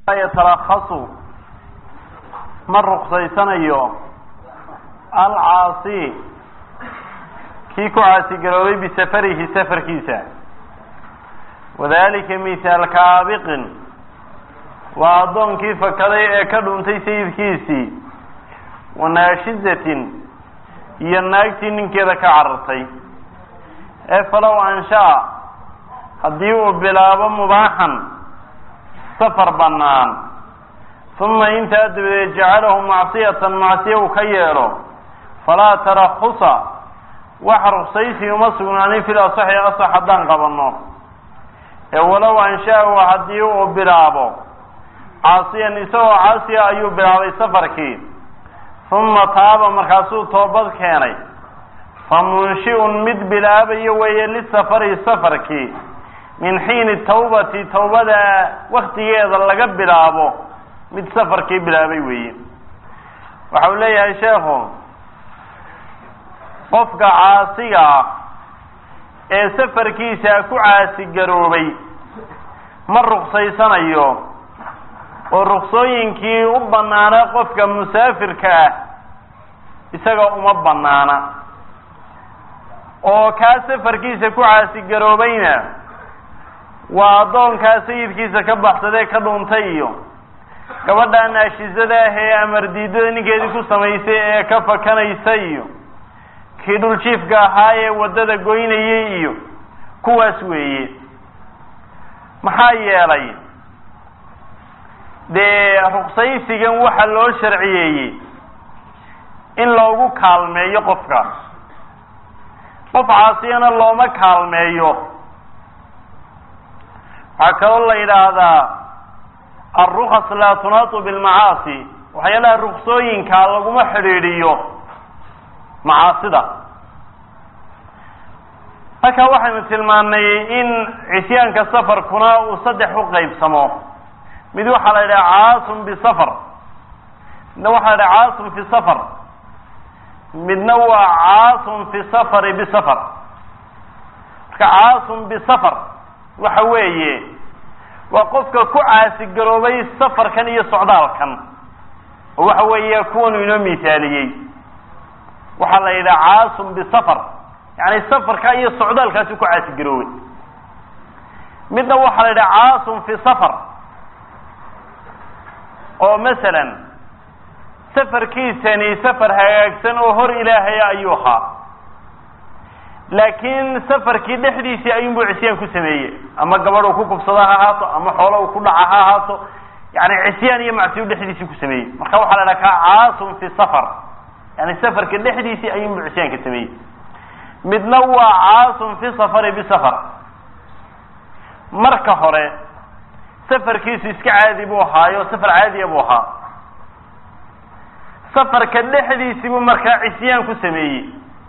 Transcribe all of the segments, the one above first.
yatarakasu ma ruqsaysanayo alcaasi kii ku caasigaroobay bisafarihi safarkiisa wadalika mithaal kaabiqin waa addoonkii fakaday ee ka dhuntay sayidkiisii wanaashizatin iyo naagtii ninkeeda ka carartay ee falow anshaa haddii uu bilaabo mubaaxan safar bannaan uma intaa dabadeed jacalahu macsiyatan macsiya uu ka yeelo falaa tarakusa wax ruksaysi uma sugnaanin fil asaxi asax haddaan qabanno ee walow anshaa-u haddii uu bilaabo caasiyan isagoo caasiya ayuu bilaabay safarkii uma taaba markaasuu toobad keenay fa munshi-un mid bilaabayo weeye lisafari safarkii min xiini tawbati tawbada waktigeeda laga bilaabo mid safarkii bilaabay weeye waxa uu leeyahay sheekhu qofka caasiga ah ee safarkiisa ku caasigaroobay ma ruqsaysanayo oo ruksooyinkii u bannaana qofka musaafirka ah isaga uma bannaana oo kaa safarkiisa ku caasiggaroobayna waa addoonkaa sayidkiisa ka baxsadee ka dhuntay iyo gabadha naashizada ah ee amar diidada ninkeedii ku samaysay ee ka fakanaysa iyo kii dhuljiifka ahaa ee waddada goynayay iyo kuwaas weeye maxaa yeelay dee ruqsaysigan waxaa loo sharciyeeyey in loogu kaalmeeyo qofka qof caasiyana looma kaalmeeyo waxaa kaloo la yidhaahdaa alrukas laa tunaatu bilmacaasi waxyaalaha ruksooyinkaa laguma xidhiidhiyo macaasida halkaa waxaynu tilmaanay in cisyaanka safarkuna uu saddex u qaybsamo mid waxaa la yidhaha caasun bisafar midna waxaa la yidhaha caasun fi safar midna waa caasun fi safari bisafar marka caasun bisafar waxa weeye waa qofka ku caasigaroobay safarkan iyo socdaalkan oo waxa weeye kuwanu inoo misaaliyey waxaa la yidhaha caasun bisafar yani safarka iyo socdaalkaasi ku caasigaroobay midna waxaa la yidhaha caasun fi safar oo masalan safarkiisani safar hagaagsan oo hor ilaahaya ayuu ahaa laakiin safarkii dhexdiisii ayuunbuu cisyaan ku sameeyey ama gabadh uu ku kubsada ha ahaato ama xoolo uu ku dhaca ha ahaato yani cisyaan iyo macsiyu dhexdiisii ku sameeyey marka waxaa la dhaha kaa caasun fi safar yani safarka dhexdiisii ayuunbuu cisyaanka sameeyey midna waa caasun fi safari bisafar marka hore safarkiisu iska caadi buu ahaayo safar caadiya buu ahaa safarka dhexdiisii buu markaa cisyaan ku sameeyey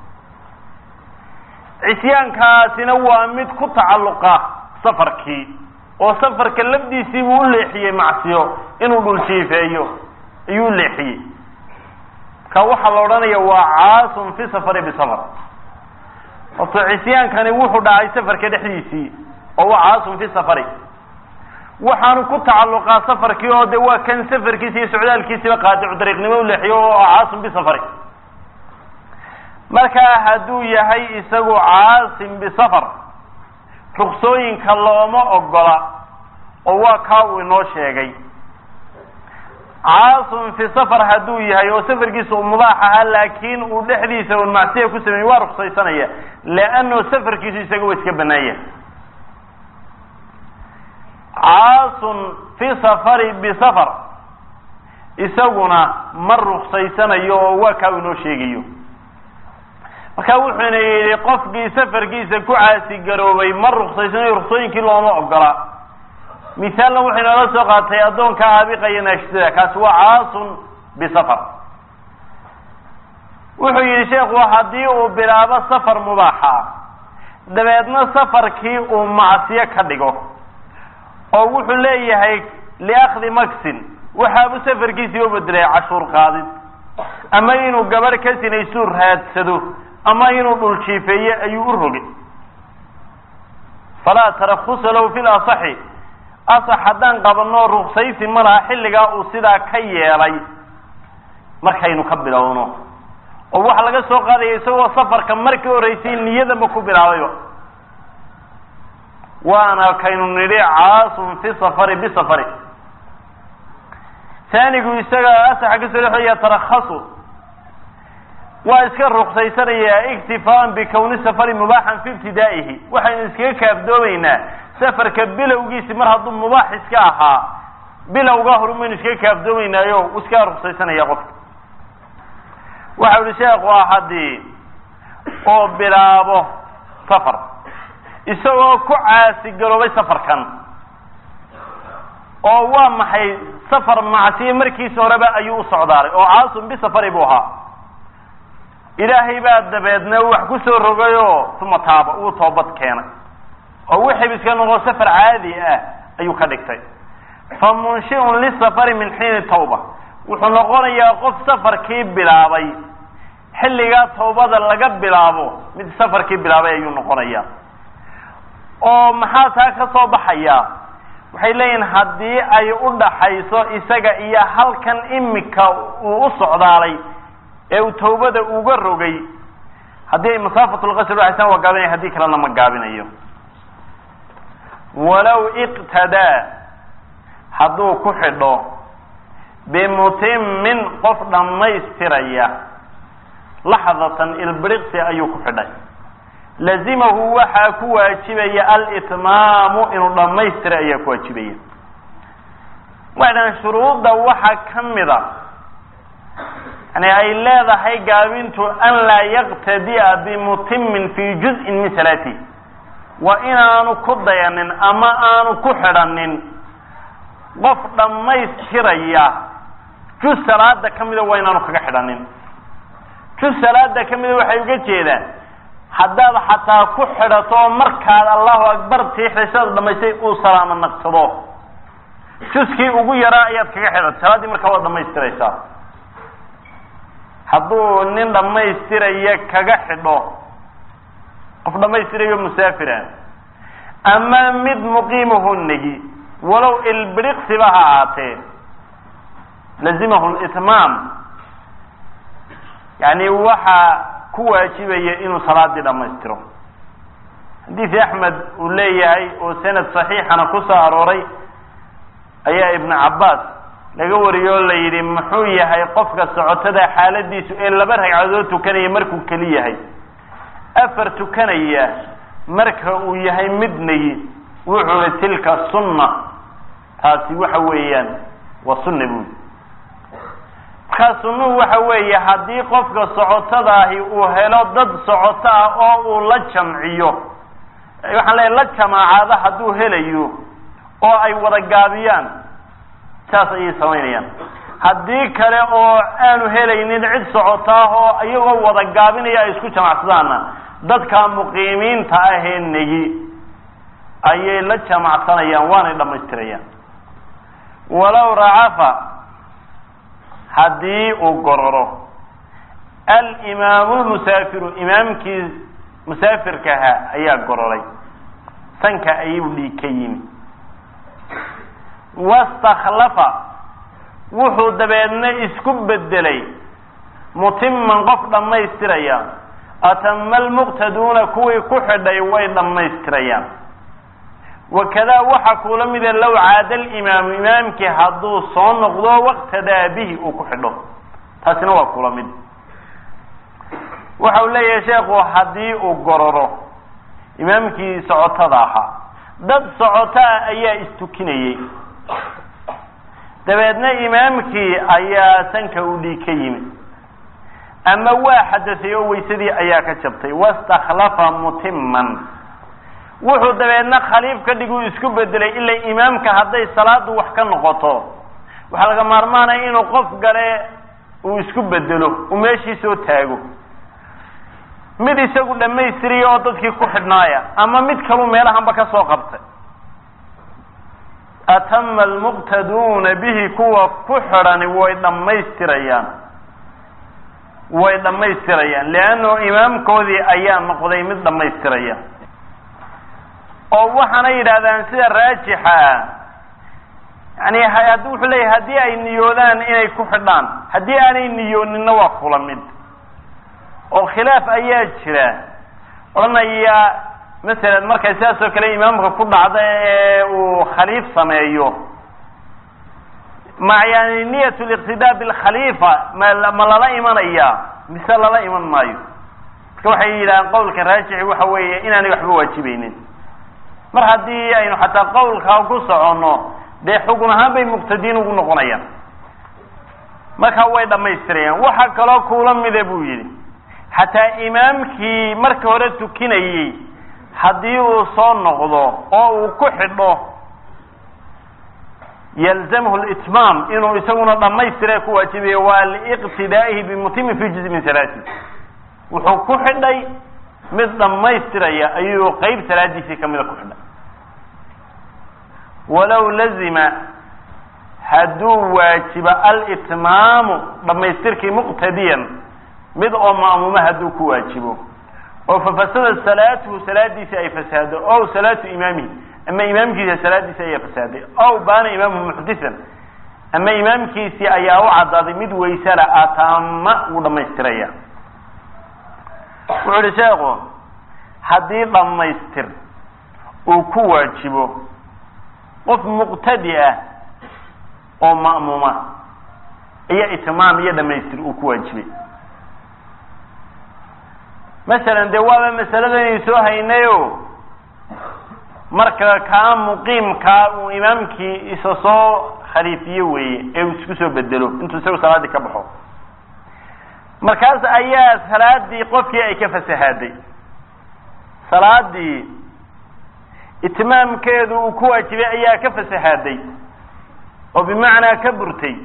cisyaankaasina waa mid ku tacalluqa safarkii oo safarka lafdiisii buu u leexiyey macsiyo inuu dhuljiifeeyo ayuu u leexiyey marka waxaa la odhanaya waa caasun fi safari bisafar horto cisyaankani wuxuu dhacay safarka dhexdiisii oo waa caasun fi safari waxaanu ku tacalluqaa safarkii oo de waa kan safarkiisa iyo socdaalkiisiba qaadicu dariiqnimo u leexiyo oo caasim bisafari markaa hadduu yahay isagu caasim bisafar ruksooyinka looma ogola oo waa kaa uu inoo sheegay caasim fi safar hadduu yahay oo safarkiisa uu mubaax ahaa laakiin uu dhexdiisa un macsiya ku sameeyey waa ruksaysanaya leano safarkiisu isaga waa iska banaanya caasun fi safari bisafar isaguna ma ruqsaysanayo oo waa kaa inoo sheegayo marka wuxuuna yidhi qofkii safarkiisa ku caasigaroobay ma ruqsaysanayo ruqsooyinkii looma ogola misaalna wuxuu inoola soo qaatay addoonka aabiqaya naashidada kaasi waa caasun bisafar wuxuu yidhi sheekhu haddii uu bilaabo safar mubaaxa dabeedna safarkii uu macsiyo ka dhigo oo wuxuu leeyahay liakdi maxin waxaabu safarkiisii u bedelay cashuur qaadid ama inuu gabadh ka sinaysuu raadsado ama inuu dhul jiifeeye ayuu u rogay falaa tarakusa lahu fi lasaxi asax haddaan qabanno ruksaysi ma laha xilligaa uu sidaa ka yeelay markaynu ka bilowno oo waxaa laga soo qaadaya isagoo safarka markii horreysay niyadanba ku bilaabayba waana kaynu nidhi caasun fi safari bisafari taanigu isaga asaxa kasoo dhexeeya tarakhasu waa iska ruksaysanaya iktifaan bikawni safari mubaaxan fi ibtidaa'ihi waxaynu iskaga kaafdoomaynaa safarka bilowgiisi mar hadduu mubaax iska ahaa bilowgaa horu maynu iskaga kaafdoomaynaayo iskaga ruksaysanaya qofka waxa uhi sheekhu ah haddii oo bilaabo safar isagoo ku caasigaroobay safarkan oo waa maxay safar macsiye markiisa horeba ayuu u socdaalay oo caasun bisafari buu ahaa ilaahay baa dabeedna wax ku soo rogayoo uma taaba uu toobad keenay oo wixii iska noqo safar caadi ah ayuu ka dhigtay fa munshiun lisafari min xiini tawba wuxuu noqonayaa qof safarkii bilaabay xilligaa tawbada laga bilaabo mid safarkii bilaabay ayuu noqonayaa oo maxaa taa ka soo baxaya waxay leeyihin haddii ay u dhaxayso isaga iyo halkan imika uu u socdaalay ee uu tawbada uga rogay haddii ay masaafatulqasr udhaxaysaan waa gaabinaya haddii kalena ma gaabinayo walow iqtadaa hadduu ku xidho bimutimin qof dhammaystiraya laxdatan ilbiriqsi ayuu ku xidhay lazimahu waxaa ku waajibaya alitmaamu inuu dhammaystira ayaa ku waajibaya waxay dhahan shuruudda waxaa ka mida yani ay leedahay gaabintu an laa yaqtadi'a bimutimin fi juz'in min salaatihi waa inaanu ku dayanin ama aanu ku xidhanin qof dhammaystiraya juz salaada ka mida waa inaanu kaga xidhanin juz salaada ka mida waxay uga jeedaan haddaad xataa ku xidhato oo markaad allahu akbar tiixday sidaad dhamaystay uu salaamo naqsado juskii ugu yaraa ayaad kaga xidhatay salaaddii markaa waad dhamaystiraysaa hadduu nin dhammaystiraya kaga xidho qof dhammaystirayo musaafira ama mid muqiimahu negi walow ilbiriqsiba ha ahaatee lazimahu litmaam yani waxaa ku waajibaya inuu salaadii dhammaystiro xadiisi axmed uu leeyahay oo sanad saxiixana ku soo arooray ayaa ibnu cabbaas laga wariyey oo la yidhi muxuu yahay qofka socotada xaaladiisu ee laba ragcadood tukanaya markuu keli yahay afar tukanaya marka uu yahay midnagi wuxuu i tilka sunna taasi waxa weeyaan waa sunna buuli markaa sunnuhu waxa weeye haddii qofka socotadaahi uu helo dad socoto ah oo uu la jamciyo waxaan leeyahy la jamaacaada hadduu helayo oo ay wada gaabiyaan saas ayay samaynayaan haddii kale oo aanu helaynin cid socoto ah oo iyagoo wada gaabinaya ay isku jamacsadaanna dadka muqiimiinta ahee negi ayay la jamacsanayaan waanay dhammaystirayaan walow racafa haddii uu gororo alimaamu lmusaafiru imaamkii musaafirkaha ayaa gororay sanka ayuu dhiig ka yimi wastakhlafa wuxuu dabeedna isku bedelay mutiman qof dhammaystiraya atama almuqtaduuna kuwii ku xidhay way dhammaystirayaan wakadaa waxa kuula mida low caada alimaamu imaamkii hadduu soo noqdo waqtadaa bihi uu ku xidho taasina waa kula mid waxa uu leeyahay sheekhu haddii uu gororo imaamkii socotada ahaa dad socotaa ayaa istukinayey dabeedna imaamkii ayaa sanka u dhiig ka yimi ama waa xadaday oo waysadii ayaa ka jabtay wastakhlafa mutiman wuxuu dabeedna khaliif ka dhig uu isku bedelay ilaa imaamka hadday salaadu wax ka noqoto waxaa laga maarmaanaya inuu qof gale uu isku bedelo uu meeshii soo taago mid isagu dhammaystiriya oo dadkii ku xidhnaaya ama mid kalu meelahanba ka soo qabtay atama almuqtaduuna bihi kuwa ku xidhani way dhammaystirayaan way dhammaystirayaan leanno imaamkoodii ayaa noqday mid dhammaystiraya oo waxaana yidhahdaan sida raajixa ah yani had wuxuu leeyahy haddii ay niyoodaan inay ku xidhaan haddii aanay niyooninna waa kula mid oo khilaaf ayaa jira odhanaya masalan markay sidaas oo kale imaamka ku dhacda ee uu khaliif sameeyo ma yani niyat liqtidaa bilkhaliifa ma ma lala imanaya mise lala iman maayo marka waxay yidhahaan qawlka raajixi waxa weeye inaanay waxba waajibeynin mar haddii aynu xataa qawlkaa ku soconno dee xugun ahaan bay muqtadiin ugu noqonayaan markaa way dhamaystirayaan waxa kaloo kuula mida buu yidhi xataa imaamkii marka hore tukinayey haddii uu soo noqdo oo uu ku xidho yalzamhu litmaam inuu isaguna dhamaystira ku waajibayo waa liiqtidaa'ihi bimutimin fi juzi min salaati wuxuu ku xidhay mid dhammaystiraya ayuu qeyb salaadiisii kamida ku xidhay walow lazima hadduu waajibo alitmaamu dhamaystirkii muqtadiyan mid oo ma'muuma hadduu ku waajibo oo fafasada salaatuhu salaadiisi ay fasaado ow salaatu imaamihi ama imaamkiisa salaadiisi ayaa fasaaday ow baana imaamuhu muxdisan ama imaamkiisii ayaa u caddaaday mid waysala atama wuu dhamaystiraya wuxuu ihi sheekhu haddii dhammaystir uu ku waajibo qof muqtadi ah oo ma'muuma iyo itmaam iyo dhamaystir uu ku waajibay masalan dee waaba masaladanaynu soo haynayo marka kaa muqiimkaa uu imaamkii isa soo khaliifiye weeye ee uu isku soo bedelo intuu isagu salaaddii ka baxo markaas ayaa salaadii qofkii ay ka fasahaaday salaadii itmaamkeedu uu ku waajibay ayaa ka fasahaaday oo bimacnaa ka burtay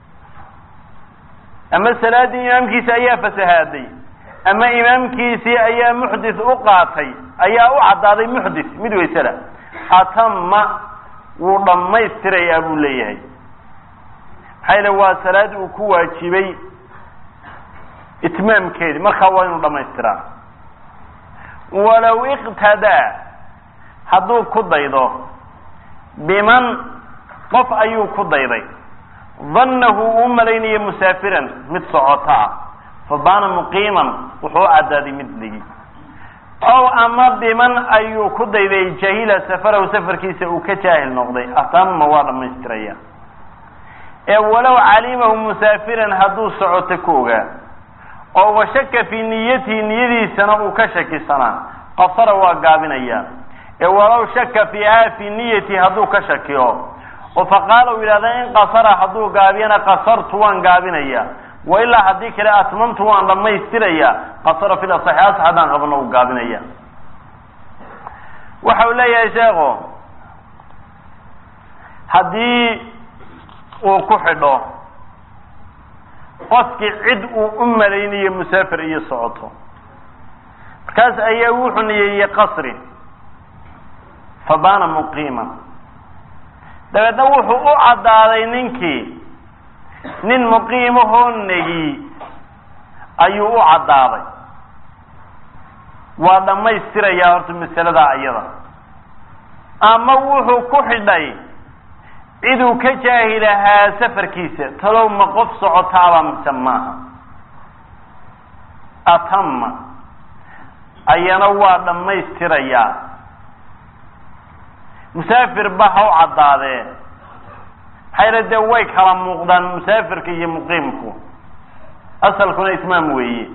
ama salaaddii imaamkiisa ayaa fasahaaday ama imaamkiisii ayaa muxdis u qaatay ayaa u caddaaday muxdis mid waysada atama wuu dhammaystirayaa buu leeyahay maxaa yale waa salaad uu ku waajibay itmaamkeedi markaa waa inuu dhamaystiraa walow iqtadaa hadduu ku daydo biman qof ayuu ku dayday dannahu uu malaynayo musaafiran mid socoto ah fabaana muqiiman wuxuu u caddaaday mid dhigi ow ama biman ayuu ku dayday jahila safarahu safarkiisa uu ka jaahil noqday atama waa dhamaystiraya ee walow calimahu musaafiran hadduu socoto ku ogaa oo washaka fii niyatihi niyadiisana uu ka shakisanaa qasara waa gaabinaya ee walow shaka fiiha fii niyatihi hadduu ka shakiyo oo faqaala uu yidhahda in qasara hadduu gaabiyana qasartu waan gaabinaya wa ilaa haddii kale atmamtu waan dhammaystiraya qasara fil asaxi asax haddaan qabano uu gaabinaya waxa uu leeyahay sheekhu haddii uu ku xidho qofkii cid uu u malaynayo musaafir iyo socoto markaas ayaa wuxuu niyeeyey qasri fabaana muqiiman dabeedna wuxuu u caddaaday ninkii nin muqiimahoo negi ayuu u caddaaday waa dhammaystirayaa horta masaladaa iyada ama wuxuu ku xidhay ciduu ka jaahilahaa safarkiisa talow ma qof socotaaba mise maaha atama ayana waa dhammaystirayaa musaafir ba ha u caddaadee maxaa yale dee way kala muuqdaan musaafirka iyo muqiimku asalkuna ismaam weeye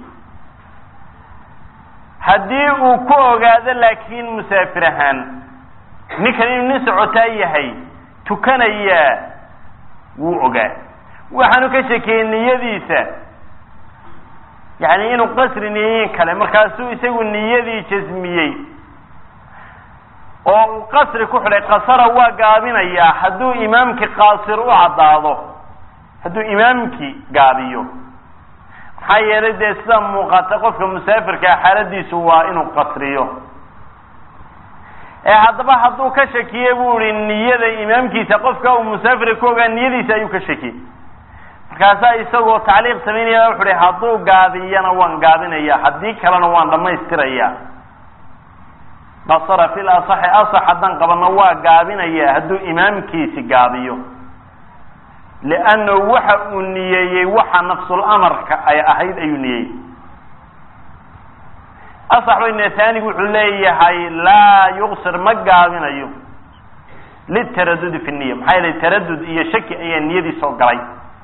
haddii uu ku ogaado laakiin musaafir ahaan ninkan inuu nin socotaa yahay tukanayaa wuu ogaa waxaanu ka shakiyey niyadiisa yani inuu qasri niyeyin kale markaasuu isagu niyadii jasmiyey oo uu qasri ku xidhay qasara waa gaabinayaa hadduu imaamkii qaasir u caddaado hadduu imaamkii gaabiyo maxaa yeelay dee sida muuqata qofka musaafirkaa xaaladiisu waa inuu qasriyo ee haddaba hadduu ka shakiye buu ihi niyada imaamkiisa qofka uu musaafirka ku ogaa niyadiisa ayuu ka shakiyey markaasaa isagoo tacliiq samaynaya wuxu uhi hadduu gaabiyana waan gaabinaya haddii kalena waan dhammaystiraya basara fil asaxi asax haddaan qabano waa gaabinaya hadduu imaamkiisi gaabiyo liannahu waxa uu niyeeyey waxa nafsul amarka ay ahayd ayuu niyeeyey asax bayna taanigu wuxuu leeyahay laa yuqsir ma gaabinayo litaradudi fi niya maxaa yeelay taradud iyo shaki ayaa niyadii soo galay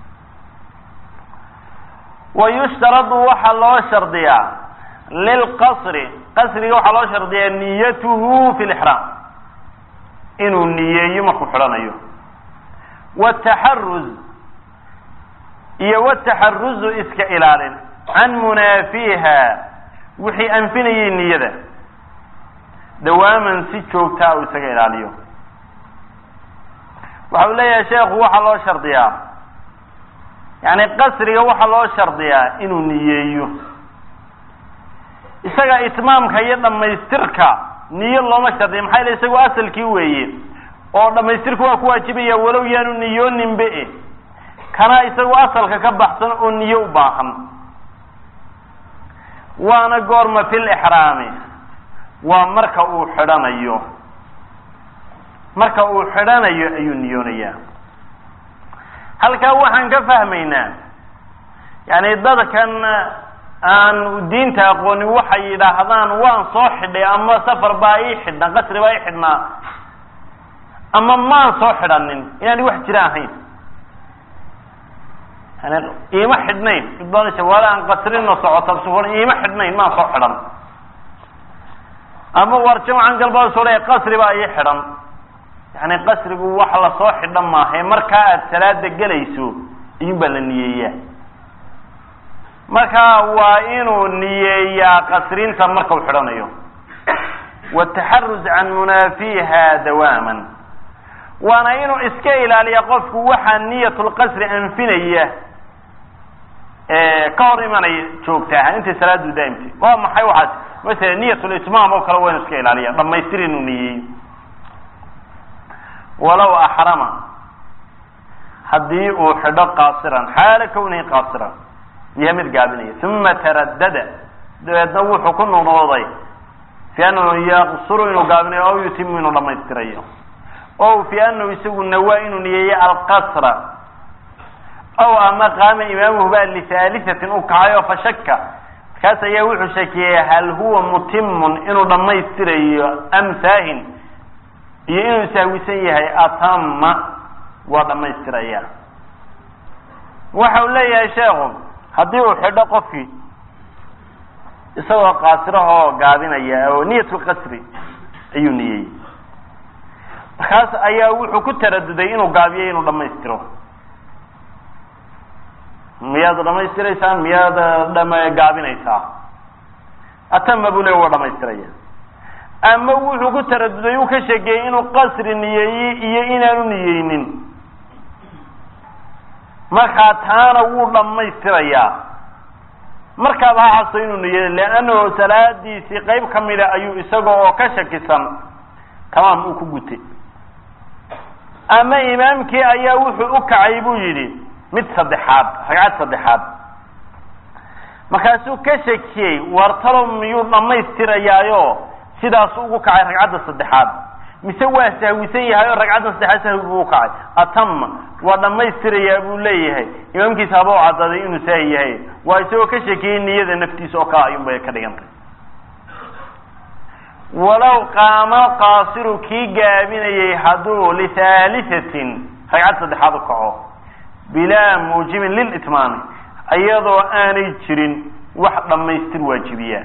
wa yushtaradu waxaa loo shardiyaa lilqasri qasriga waxaa loo shardiyaa niyatuhu fi lixraam inuu niyeeyo markuu xidhanayo wataxaruz iyo wataxaruzu iska ilaalin can munaafiha wixii anfinayay niyada dawaaman si joogtaa uu isaga ilaaliyo waxa uu leeyahay sheekhu waxaa loo shardiyaa yani qasriga waxaa loo shardiyaa inuu niyeeyo isaga itmaamka iyo dhamaystirka niyo looma shardiya maxaa yele isagu asalkii weeye oo dhamaystirku waa ku waajibaya walow yaanu niyooninbe e kana isagu asalka ka baxsan oo niyo u baahan waana goorma fi lixraami waa marka uu xidhanayo marka uu xidhanayo ayuu niyoonayaa halkaa waxaan ka fahmaynaa yani dadkan aan diinta aqoonin waxay yidhaahdaan waan soo xidhay ama safar baa ii xidhnaa qasri baa ii xidhnaa ama maan soo xidhanin inaani wax jira ahayn yani iima xidhnayn wala aan qasrino socota iima xidhnayn maan soo xidhan ama war jamcan galbaa soo le qasri baa ii xidhan yani qasrigu wax lasoo xidha maaha markaa aada salaada gelayso iyun baa la niyeeyaa marka waa inuu niyeeyaa qasrinta marka uu xidhanayo wataxaruz can munaafiha dawaaman waana inuu iska ilaaliya qofku waxaa niyatulqasri anfinaya ka hor imanaya joogtaa intay salaadu daa'imtay waa maxay waxaas masala niyatulitmaam oo kale waa inu iska ilaaliya dhamaystir inuu niyeeyo walow axrama haddii uu xidho qaasiran xaala kawnihi qaasiran yaha mid gaabinaya uma taradada dabeedna wuxuu ku noqnooday fi anahu yaqsuru inuu gaabinayo aw yutimu inuu dhamaystirayo o fi anahu isagu nawaa inuu niyeeyo alqasra aw ama qaama imaamuhu baa lihaalihatin u kacayo fashaka markaas ayaa wuxuu shakiyey hal huwa mutimun inuu dhamaystirayo am saahin iyo inuu sahwisan yahay atama waa dhamaystiraya waxa uu leeyahay sheekhu haddii uu xidho qofkii isagoo qaasirahoo gaabinaya oo niyatulqasri ayuu niyeeyey markaas ayaa wuxuu ku taraduday inuu gaabiyo inuu dhamaystiro miyaad dhamaystiraysaan miyaad dhama gaabinaysaa atama buu le waa dhamaystiraya ama wuxuu ku taraduday uu ka sheekeeyey inuu qasri niyeeyey iyo inaanu niyeynin markaa taana wuu dhammaystirayaa markaaba ha xaso inuu niyeeyo leannahu salaadiisii qayb ka mida ayuu isaga oo ka shakisan tamaam uu ku gutay ama imaamkii ayaa wuxuu u kacay buu yidhi mid saddexaad ragcad saddexaad markaasuu ka shakiyey wartalo miyuu dhammaystirayaayo sidaasu ugu kacay ragcadda saddexaad mise waa sahwisan yahay oo ragcadda saddexaad sahwi buu u kacay atama waa dhammaystirayaa buu leeyahay imaamkiisa haba u cadaaday inuu saahi yahay waa isagoo ka shakiyey niyada naftiisa oo kale ayuun bay ka dhigantay walow qaama qaasiru kii gaabinayay hadduu lihaalihatin ragcad saddexaad u kaco bilaa muujibin lilitmaami iyadoo aanay jirin wax dhammaystir waajibiya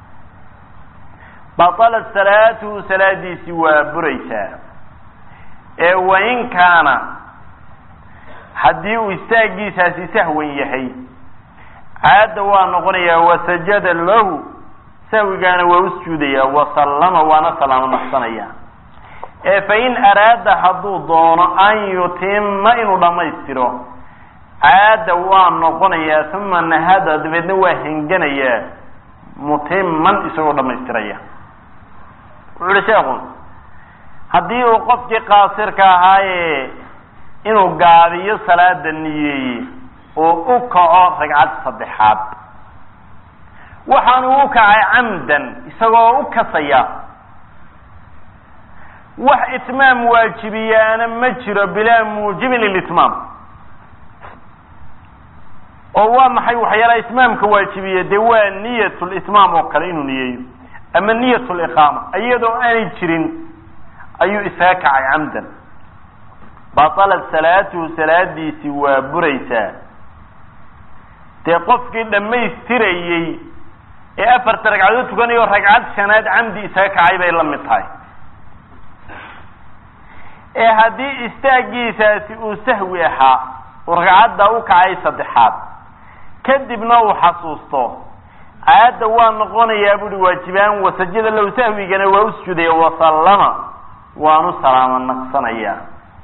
batalat salaatuhu salaadiisii waa buraysaa ee wain kaana haddii uu istaagiisaasi sahwan yahay caadda waa noqonayaa wasajada lahu sahwigaana waa u sujuudayaa wasallama waana salaamo naqsanaya ee fain araada hadduu doono an yutima inuu dhammaystiro caada waa noqonayaa uma nahada dabeedna waa henganayaa mutiman isagoo dhammaystiraya wuxu uhi sheekhu haddii uu qofkii qaasirka ahaaye inuu gaabiyo salaada niyeeye oo u kaco ragcad saddexaad waxaanu u kacay camdan isagoo u kasaya wax itmaam waajibiyaana ma jiro bilaa muujibin lilitmaam oo waa maxay waxyaalaha itmaamka waajibiya dee waa niyat litmaam oo kale inuu niyeeyo ama niyat liqaama iyadoo aanay jirin ayuu isaga kacay camdan batalat salaatuhu salaadiisi waa buraysaa dee qofkii dhammaystirayey ee afarta ragcadood tukanayo ragcad shanaad camdi isaga kacay bay la mid tahay ee haddii istaagiisaasi uu sahwi ahaa uu ragcadda u kacay saddexaad kadibna uu xasuusto aayadda waa noqonayaa buuhi waajibaan wasajada low sahwigana waa u sujuudaya wasallama waanu salaamo naqsanayaa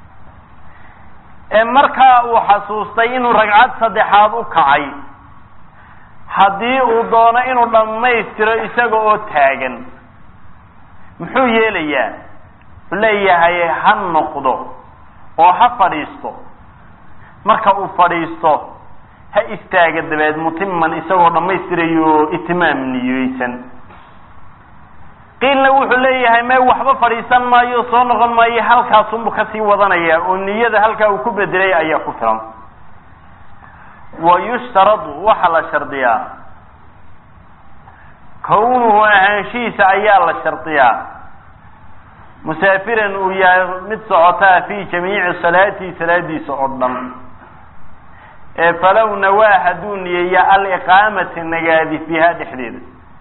ee markaa uu xasuustay inuu ragcad saddexaad u kacay haddii uu doono inuu dhammaystiro isaga oo taagan muxuu yeelayaa wuxuu leeyahay ha noqdo oo ha fadhiisto marka uu fadhiisto ha istaaga dabeed mutiman isagoo dhammaystirayo itimaam niyeysan qiilna wuxuu leeyahay may waxba fadhiisan maayo soo noqon maayo halkaasunbu kasii wadanaya oo niyada halkaa uu ku bedelay ayaa ku filan wa yushtaradu waxaa la shardiyaa kawnuhu ahaanshihiisa ayaa la shardiyaa musaafiran uu yahay mid socotaa fi jamiici salaatihi salaadiisa oo dhan ee falow nawaa hadduu niyeeya aliqaamata nagaadi fiiha dhexdeeda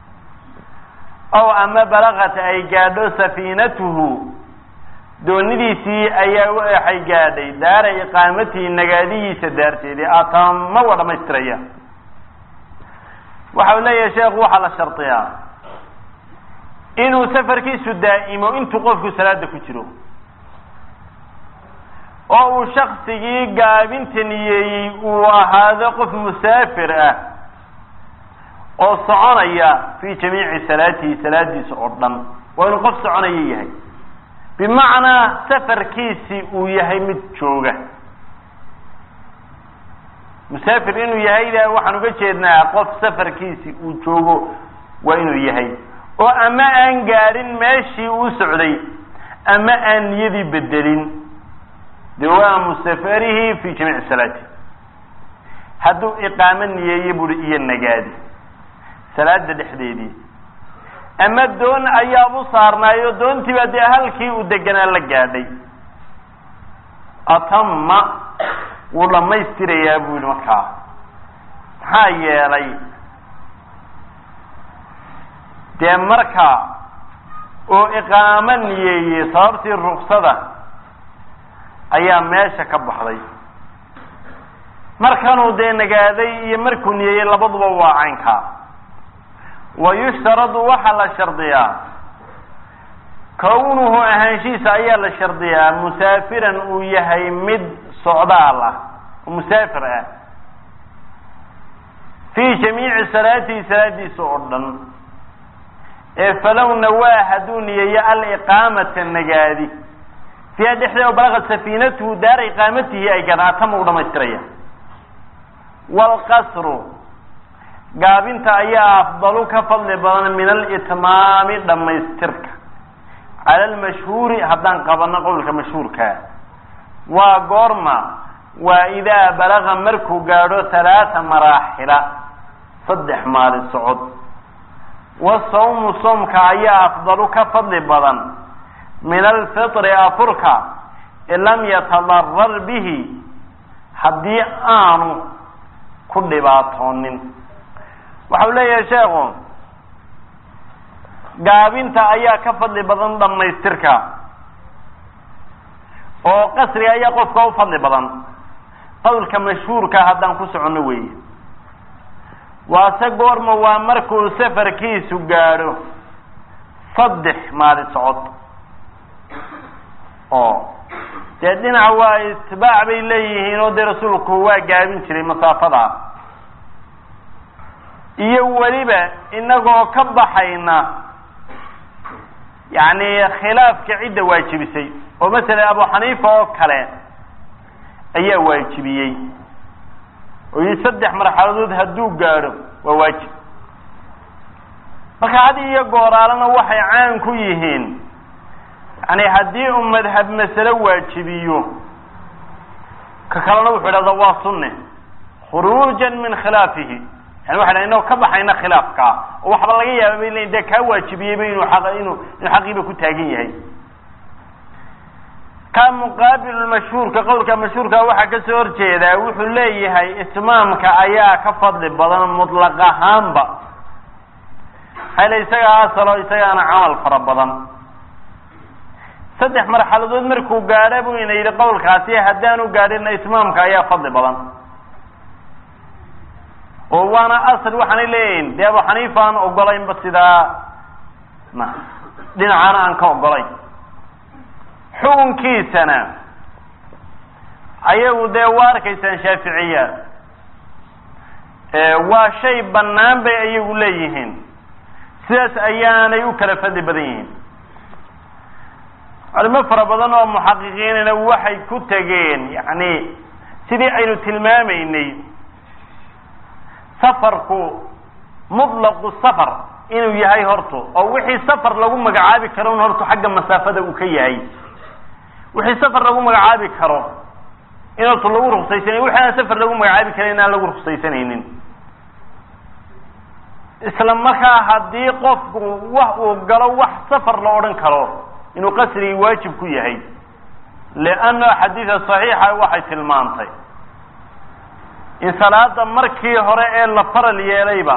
ow ama balaqat ay gaadho safiinatuhu doonidiisii ayaa waxay gaadhay daara iqaamatihi nagaadihiisa daarteedii atama waa dhamaystiraya waxa uu leeyahay sheekhu waxaa la shardiyaa inuu safarkiisu daa'imo intuu qofku salaada ku jiro oo uu shaksigii gaabinta niyeeyey uu ahaado qof musaafir ah oo soconaya fi jamiici salaatihi salaadiisa oo dhan waa inuu qof soconaya yahay bimacnaa safarkiisi uu yahay mid jooga musaafir inuu yahayda waxaan uga jeednaa qof safarkiisi uu joogo waa inuu yahay oo ama aan gaadhin meeshii uu socday ama aan niyadii bedelin dawaamu safarihi fi jamiici salaati hadduu iqaamo niyeeye buri iyo nagaadi salaada dhexdeedii ama doon ayaabu saarnaayo doontiiba dee halkii uu deganaa la gaadhay atama wuu dhammaystirayaa buu yihi markaa maxaa yeelay dee marka oo iqaamo niyeeyey sababtii ruksada ayaa meesha ka baxday markanuu dee nagaaday iyo markuu niyeeyey labaduba waa caynkaa wa yushtaradu waxaa la shardiyaa kawnuhu ahaanshihiisa ayaa la shardiyaa musaafiran uu yahay mid socdaal ah oo musaafir ah fii jamiici salaatihi salaadiisa oo dhan ee falow nawaa hadduu niyeeyo aliqaamata nagaadi fiiha dhexdeeda oo balaqad safiinatuhu daara iqaamatihi ay gadaatama u dhamaystiraya waalqasru gaabinta ayaa afdalu ka fadli badan min alitmaami dhammaystirka cala almashhuuri haddaan qabano qowlka mashhuurkaa waa goorma waa idaa balaga markuu gaadho halaata maraaxila saddex maalin socod wasawmu soomka ayaa afdalu ka fadli badan min alfitri afurka in lam yatadarar bihi haddii aanu ku dhibaatoonin waxau leeyahay sheekhu gaabinta ayaa ka fadli badan dhammaystirka oo qasriga ayaa qofka u fadli badan qowlka mashhuurka haddaan ku soconno weeye waase goorma waa markuu safarkiisu gaadho saddex maalin socod oo dee dhinaca waa itibaac bay leeyihiin oo dee rasuulku waa gaabin jiray masaafada iyo weliba inagoo ka baxayna yacni khilaafka cidda waajibisay oo masalan abu xaniifa oo kale ayaa waajibiyey oo yii saddex marxaladood hadduu gaadho waa waajib marka had iyo gooraalana waxay caan ku yihiin yani haddii uu madhab masale waajibiyo ka kalena wuxuu idhahdaa waa sunne khuruujan min khilaafihi yani waxa dha inagoo ka baxayna khilaafkaa oo waxba laga yaaba bay leyin dee kaa waajibiyeyba inuu aq inuu inuu xaqiiba ku taagan yahay ka muqaabilu mashhuurka qowlka mashhuurka waxaa kasoo horjeedaa wuxuu leeyahay itmaamka ayaa ka fadli badan mutlaq ahaanba hayla isagaa asalo isagaana camal fara badan saddex marxaladood markuu gaadha buu ina yidhi qowlkaasi haddaanu gaadhina itmaamka ayaa fadli badan oo waana asal waxaanay leeyihin dee abu xaniifa aan ogolaynba sidaa ma dhinacaana aan ka ogolayn xukunkiisana ayagu dee waa arkaysaan shaaficiya waa shay bannaan bay ayagu leeyihiin sidaas ayaanay u kala fadli badan yihiin culimo fara badan oo muxaqiqiinina waxay ku tegeen yani sidii aynu tilmaamaynay safarku mutlaqu safar inuu yahay horto oo wixii safar lagu magacaabi karo un horto xagga masaafada uu ka yahay wixii safar lagu magacaabi karo in horto lagu ruksaysanay wixii aan safar lagu magacaabi karin in aan lagu ruksaysanaynin isla markaa haddii qofku wax uu galo wax safar la odhan karo inuu qasrigii waajib ku yahay lianna xadiida saxiixa waxay tilmaantay in salaada markii hore ee la faral yeelayba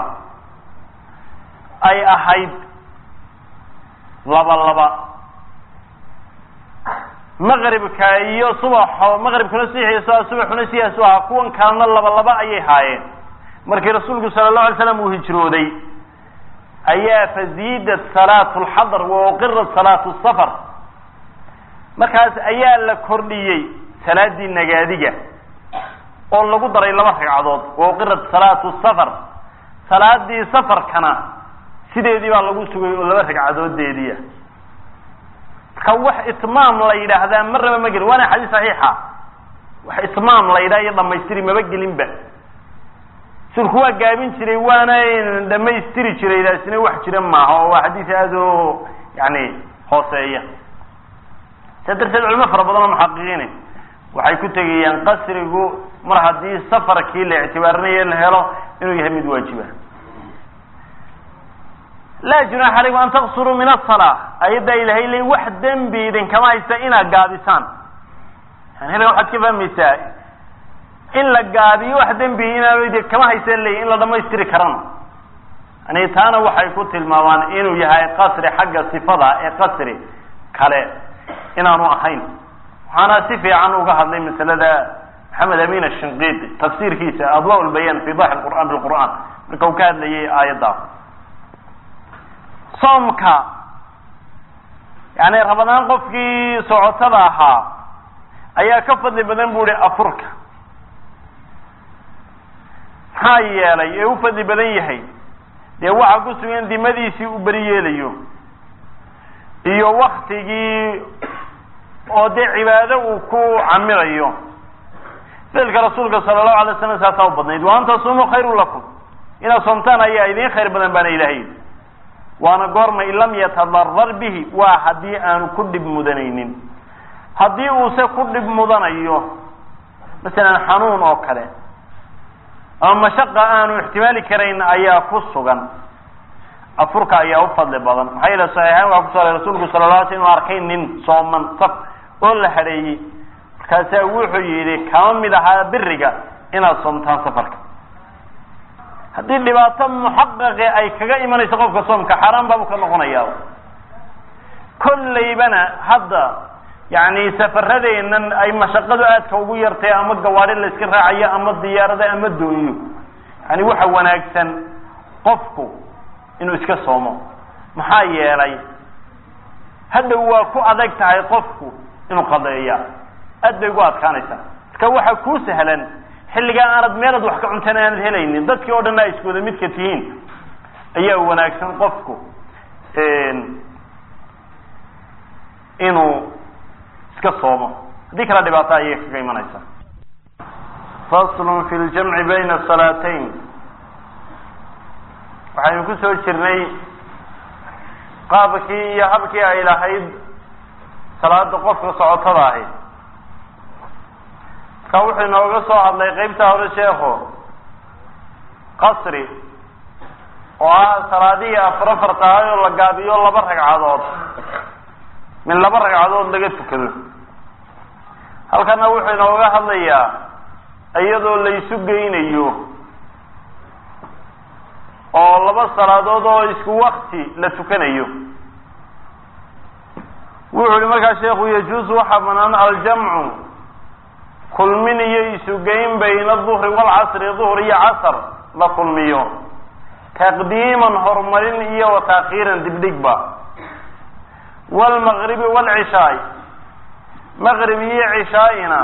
ay ahayd laba laba maqribka iyo subaxo maqribkuna sixiisa subaxuna sidaasu ahaa kuwan kalena laba laba ayay haayeen markii rasuulku sala allahu alay slam uu hijrooday ayaa faziidat salaatu lxadr wa uqirat salaatu safar markaas ayaa la kordhiyey salaadii nagaadiga oo lagu daray laba ragcadood wa uqirat salaatu safar salaadii safarkana sideedii baa lagu sugay oo laba ragcadoodeediia marka wax itmaam la yidhaahdaa marnaba ma gelin waana xadiis saxiixa wax itmaam la yidhaha iyo dhamaystiri maba gelinba sulku waa gaabin jiray waana dhamaystiri jiray taasina wax jira maaha oo waa xadiis aada o yani hooseeya saa darteed culimo fara badan oo muxaqiqiine waxay ku tegayaan qasrigu mar haddii safarkii la ictibaarinayo la helo inuu yahay mid waajiba laa junaaxa alaykum an taqsuruu min asalaa ayaddaa ilahay le wax dembi idinkama haysta inaad gaabisaan yani halkan waxaad ka fahmaysaa in la gaabiyo wax dembi inaan kama haysan leyi in la dhamaystiri karana yani taana waxay ku tilmaamaan inuu yahay qasri xagga sifada ee qasri kale inaanu ahayn waxaana si fiican uga hadlay masalada maxamed amin ashinqidi tafsiirkiisa adwa lbayan fi daxi qur'an bilqur'an marka uu ka hadlayay aayaddaas soomka yani rabadaan qofkii socotada ahaa ayaa ka fadli badan bu hi afurka maxaa yeelay ee u fadli badan yahay dee waxaa ku sugan dimadiisii uu beri yeelayo iyo waktigii oo dee cibaado uu ku camirayo ficilka rasuulka sala allahu alay slam saasaa u badnayd wa an tasumuu khayru lakum inaad soomtaan ayaa idiin khayr badan baana ilahay waana goorma in lam yatadarar bihi waa haddii aanu ku dhib mudanaynin haddii uuse ku dhib mudanayo masalan xanuun oo kale ama mashaqa aanu ixtimaali karayn ayaa ku sugan afurka ayaa u fadli badan maxaa yeele saxiixayn waa kuso aray rasuulku sala la alay sl inu arkay nin sooman saf oo la hadheeyey markaasaa wuxuu yidhi kama mid ahaa biriga inaad soomtaan safarka haddii dhibaato muxaqaqe ay kaga imanayso qofka soomka xaaraan baabu ka noqonayaa kollaybana hadda yani safaradeennan ay mashaqadu aadka ugu yartay ama gawaari la iska raacayo ama diyaarada ama doonyo yani waxa wanaagsan qofku inuu iska soomo maxaa yeelay hadhow waa ku adag tahay qofku inuu qadeeya aad bay ugu adkaanaysaa marka waxa kuu sahlan xilligaa aanad meelaad wax ka cuntan aanad helaynin dadkii oo dhan a isku wada midka tihiin ayaa wanaagsan qofku inuu iska soomo haddii kala dhibaato ayay kaga imanaysa faslun fi ljamci bayna salaatayn waxaynu ku soo jirnay qaabkii iyo habkii ay lahayd salaada qofka socotada ahayd marka wuxuu inooga soo hadlay qeybta hore sheekho qasri oo ah salaadihii afar afar tahay oo la gaabiyo laba ragcadood min laba ragcadood laga tukado halkana wuxuu inooga hadlayaa iyadoo la isu geynayo oo laba salaadood oo isku wakti la tukanayo wuxuu yihi markaa sheekhu yajuusu waxaa banaan aljamcu kulmin iyo isugeyn bayna duhri walcasri duhr iyo casr la kulmiyo taqdiiman horumarin iyo wa taakhiiran dibdhigba wlmaqribi wlcishaay maqrib iyo cishaaina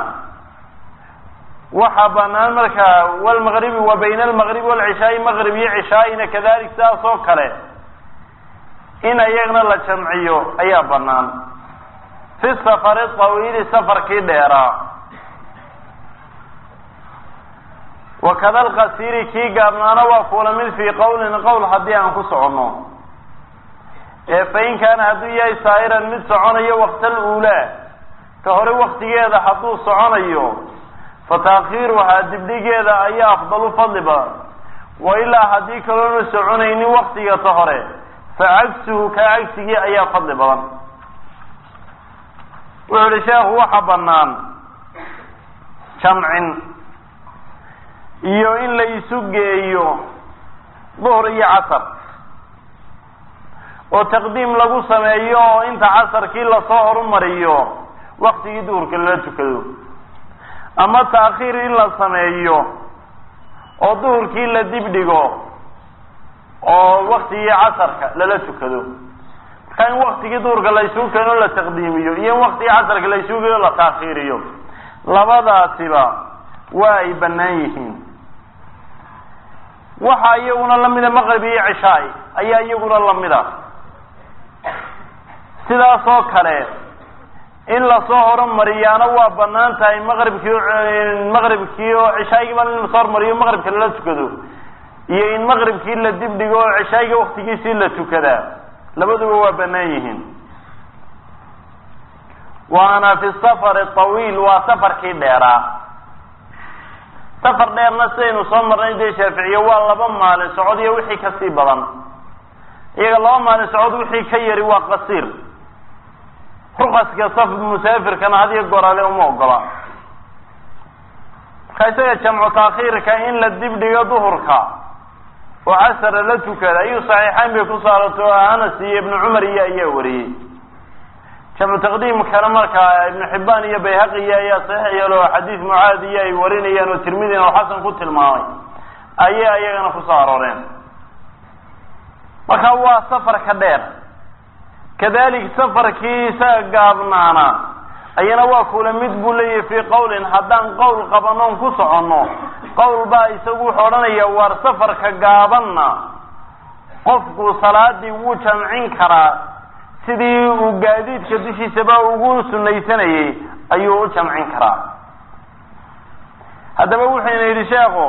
waxaa banaan markaa wlmaqribi wa bayna almaqribi walcishaai maqrib iyo cishaaina kadalik sidaas oo kale in ayagna la jamciyo ayaa banaan fi safari tawiili safarkii dheeraa wakada alqasiri kii gaabnaana waa kula mid fii qowlin qowl haddii aan ku soconno ee fain kaana hadduu yahay saa'iran mid soconayo waqtal uulaa ka hore waktigeeda hadduu soconayo fa taakhiiruhaa dibdhigeeda ayaa afdalu fadli badan wa ilaa haddii kaloona soconaynin waktiga ta hore fa cagsuhu kaa cagsigii ayaa fadli badan wuxuu ihi sheekhu waxa banaan jamcin iyo in la isu geeyo duhr iyo casar oo taqdiim lagu sameeyo oo inta casarkii lasoo horumariyo waktigii duhurka lala tukado ama taakhiir in la sameeyo oo duhurkii la dibdhigo oo waktigii casarka lala tukado marka in waktigii duhurka la isugu keeno la taqdiimiyo iyo in waktigii casarka la isugu keeno la taakhiiriyo labadaasiba waa ay banaan yihiin waxaa iyaguna lamida maqrib iyo cishaay ayaa iyaguna lamida sidaas oo kale in lasoo horumariyaana waa banaan tahay maqribkii maqribkii oo cishaayigiiba in lasoo horumariyo maqribka lala tukado iyo in maqribkii la dibdhigo oo cishaayiga waktigiisii la tukadaa labaduba waa banaan yihiin waana fi safari tawiil waa safarkii dheeraa safar dheerna sidaynu soo marnay dee shaaficiye waa laba maalin socod iyo wixii kasii badan iyaga laba maalin socod wixii ka yari waa qasiir rukaska saf musaafirkana hadiyo gorale uma ogola marka isaga jamcu taakhiirka in la dibdhigo duhurka oo casara la tukada ayuu saxiixayn bay ku saarato oo anas iyo ibnu cumar iyo ayaa wariyey jamcu taqdiimkana markaa ibnu xibaan iyo bayhaqiya ayaa saxiix yeelo xadiis mucaad iyo ay warinayaan oo tirmidina oo xasan ku tilmaamay ayay ayagana kusoo arooreen marka waa safarka dheer kadalik safarkii isaga gaabnaana ayana waa kula mid buu leeyahay fii qowlin haddaan qowl qabanoon ku soconno qowl baa isagu wuxuu odhanaya waar safarka gaabanna qofku salaadii wuu jamcin karaa sidii uu gaadiidka dushiisaba ugu sunaysanayay ayuu u jamcin karaa haddaba wuxuyna yidhi sheekhu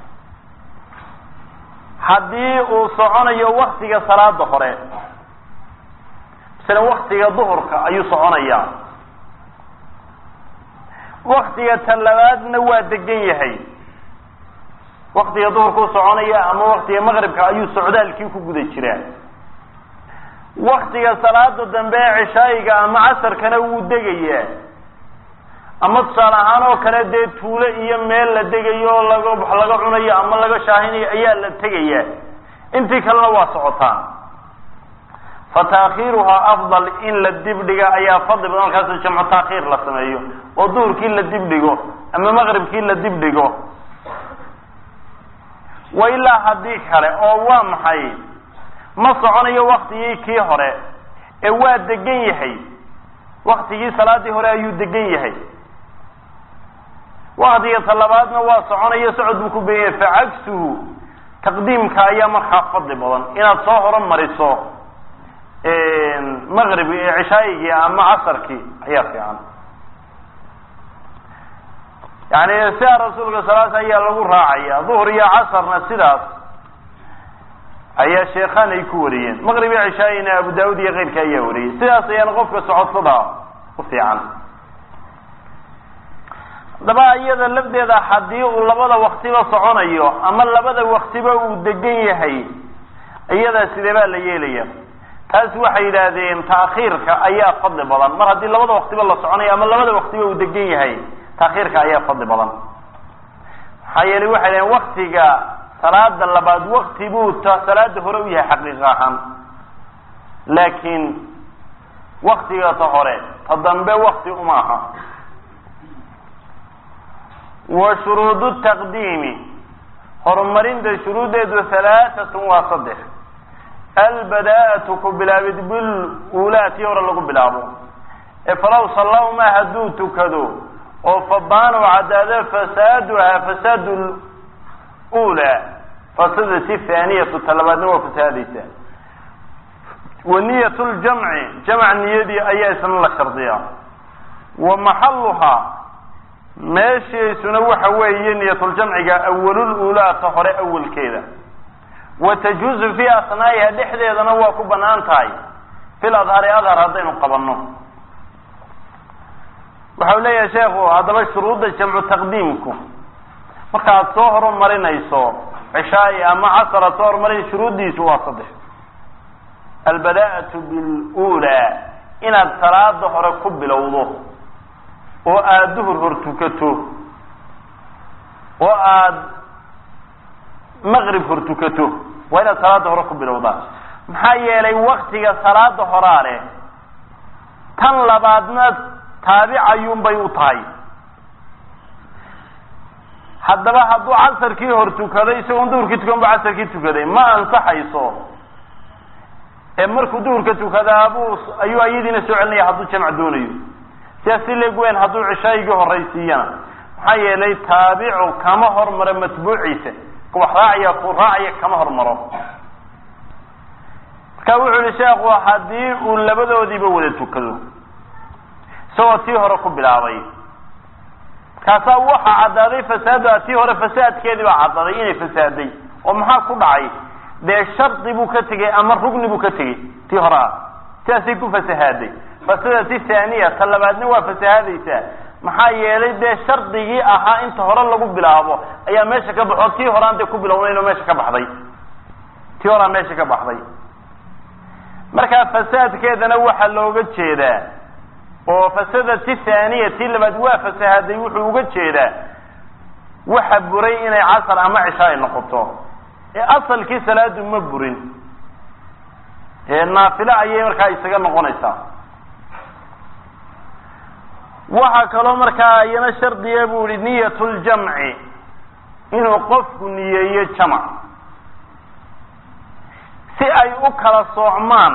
haddii uu soconayo waktiga salaada hore masala waktiga duhurka ayuu soconayaa waktiga talabaadna waa degan yahay waktiga duhurkuu soconaya ama waktiga maqribka ayuu socdaalkii ku guda jiraa waktiga salaada dambe ee cishaayiga ama casarkana wuu degayaa ama tusaale ahaan oo kale dee tuulo iyo meel la degayo oo laga wax laga cunayo ama laga shaahinayo ayaa la tegayaa intii kalena waa socotaan fa taakhiiruhaa afdal in la dibdhiga ayaa fadli badan markaas jamcu taakhiir la sameeyo oo duhurkii la dibdhigo ama maqribkii la dibdhigo wa ilaa haddii kale oo waa maxay ma soconayo waktigii kii hore ee waa degan yahay waktigii salaadii hore ayuu degan yahay waktiga talabaadna waa soconayo socod buu ku began yahay facagsuhu taqdiimka ayaa markaa fadli badan inaad soo horumariso maqrib cishaayigii ama casarkii ayaa fiican yani sidaa rasuulka salaas ayaa lagu raacaya duhr iyo casarna sidaas ayaa sheekhaan ay ku wariyeen maqrib iyo cishaayina abu daawud iyo keyrka ayaa wariyey sidaas ayaana qofka socodsada u fiican haddaba iyada lafdeeda haddii uu labada waktiba soconayo ama labada waktiba uu degan yahay iyadaa sidee baa la yeelaya taas waxay yidhaahdeen taakhiirka ayaa fadli badan mar haddii labada waktiba la soconayo ama labada waktiba uu degan yahay taakhiirka ayaa fadli badan maxaa yeelay waxay dhaheen waktiga salaada labaad wakti buu ta salaada hore u yahay xaqiiqa ahaan laakiin waktiga ta hore ta dambe wakti uma aha wa shuruudu taqdiimi horumarinta shuruuddeedu halaatatun waa saddex albadaa'atu ku bilaabid bil uulaati hore lagu bilaabo ee falaw sallawma hadduu tukado oo fabaanu cadaado fasaaduhaa fasaadu ulaa fasadati thaaniyatu talabaadna waa fasaadaysa wa niyat ljamci jamc niyadii ayaa isna la shardiyaa wa maxaluhaa meeshiisuna waxa weeye niyatuljamciga awalululaa ta hore awalkeeda wa tajuuzu fii asnaa'iha dhexdeedana waa ku banaan tahay fil adhari adhar haddaynu qabanno waxau leeyahay sheekhu haddaba shuruudda jamcu taqdiimku markaad soo horumarinayso cishaai ama casar aad soo horumarinayso shuruuddiisu waa saddex albadaa'atu bilulaa inaad salaada hore ku bilowdo oo aada duhur hor tukato oo aada maqrib hor tukato waa inaad salaada hore ku bilowdaa maxaa yeelay waktiga salaada horaa leh tan labaadna taabicayuun bay u tahay haddaba hadduu casarkii hor tukaday isagoon duhurkii tukan ba casarkii tukaday ma ansaxayso ee markuu duhurka tukadaabuu ayuu ayadiina soo celinaya hadduu jamc doonayo sidaas si leeg weyn hadduu cishaayigii horaysiiyana maxaa yeelay taabicu kama hormaro matbuuciisa wax raacaya ku raacaya kama hormaro marka wuxuu yihi sheekhu haddii uu labadoodiiba wada tukado isagoo tii hore ku bilaabay markaasaa waxa caddaaday fasaada tii hore fasaadkeedii baa caddaaday inay fasaaday oo maxaa ku dhacay dee shardi buu ka tegey ama rugni buu ka tegey tii hore ah sidaasay ku fasahaaday fasadati thaniya ta labaadna waa fasahaadaysaa maxaa yeelay dee shardigii ahaa inta hore lagu bilaabo ayaa meesha ka baxo tii horaan dee ku bilownaynoo meesha ka baxday tii horaa meesha ka baxday markaa fasaadkeedana waxaa looga jeedaa oo fasadati thaniya tii labaad waa fasahaday wuxuu uga jeedaa waxa buray inay casar ama cisha ay noqoto ee asalkii salaadu ma burin ee naafile ayay markaa isaga noqonaysaa waxaa kaloo markaa iyana shardiga buu yihi niyat ljamci inuu qofku niyeeyo jamc si ay u kala soocmaan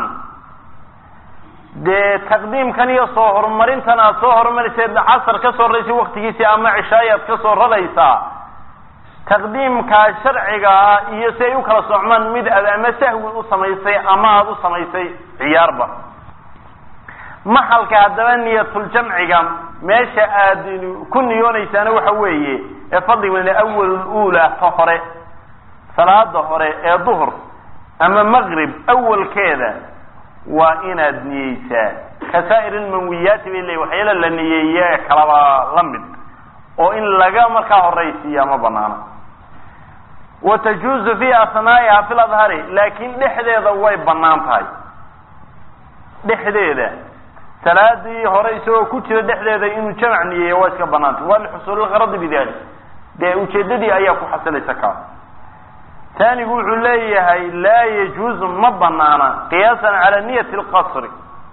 dee taqdiimkan iyo soo horumarintan aad soo horumarisay casar ka soo raraysa waktigiisii ama cishaay aad ka soo raraysaa taqdiimkaa sharciga ah iyo si ay u kala soocmaan mid aad ama sahwi u samaysay ama aada u samaysay ciyaarba maxalka haddaba niyatuljamciga meesha aad ku niyoonaysaana waxa weeye ee fadliga awalula ta hore salaada hore ee duhur ama maqrib awalkeeda waa inaad niyeysaa kasaa'ir ilmanwiyaati bay leeyi waxyaala la niyeeye ee kalaba la mid oo in laga markaa horaysiiya ma banaana wa tajuuzu fi asnaa'iha fi ladhari laakiin dhexdeeda way banaan tahay dhexdeeda salaadii hore isagoo ku jira dhexdeeda inuu jamac niyeeyo waa iska banaantay waa lixusuulilgaradi bidalik dee ujeedadii ayaa ku xasilaysa kaa taanigu wuxuu leeyahay laa yajuuzu ma banaana qiyaasan cala niyati lqasri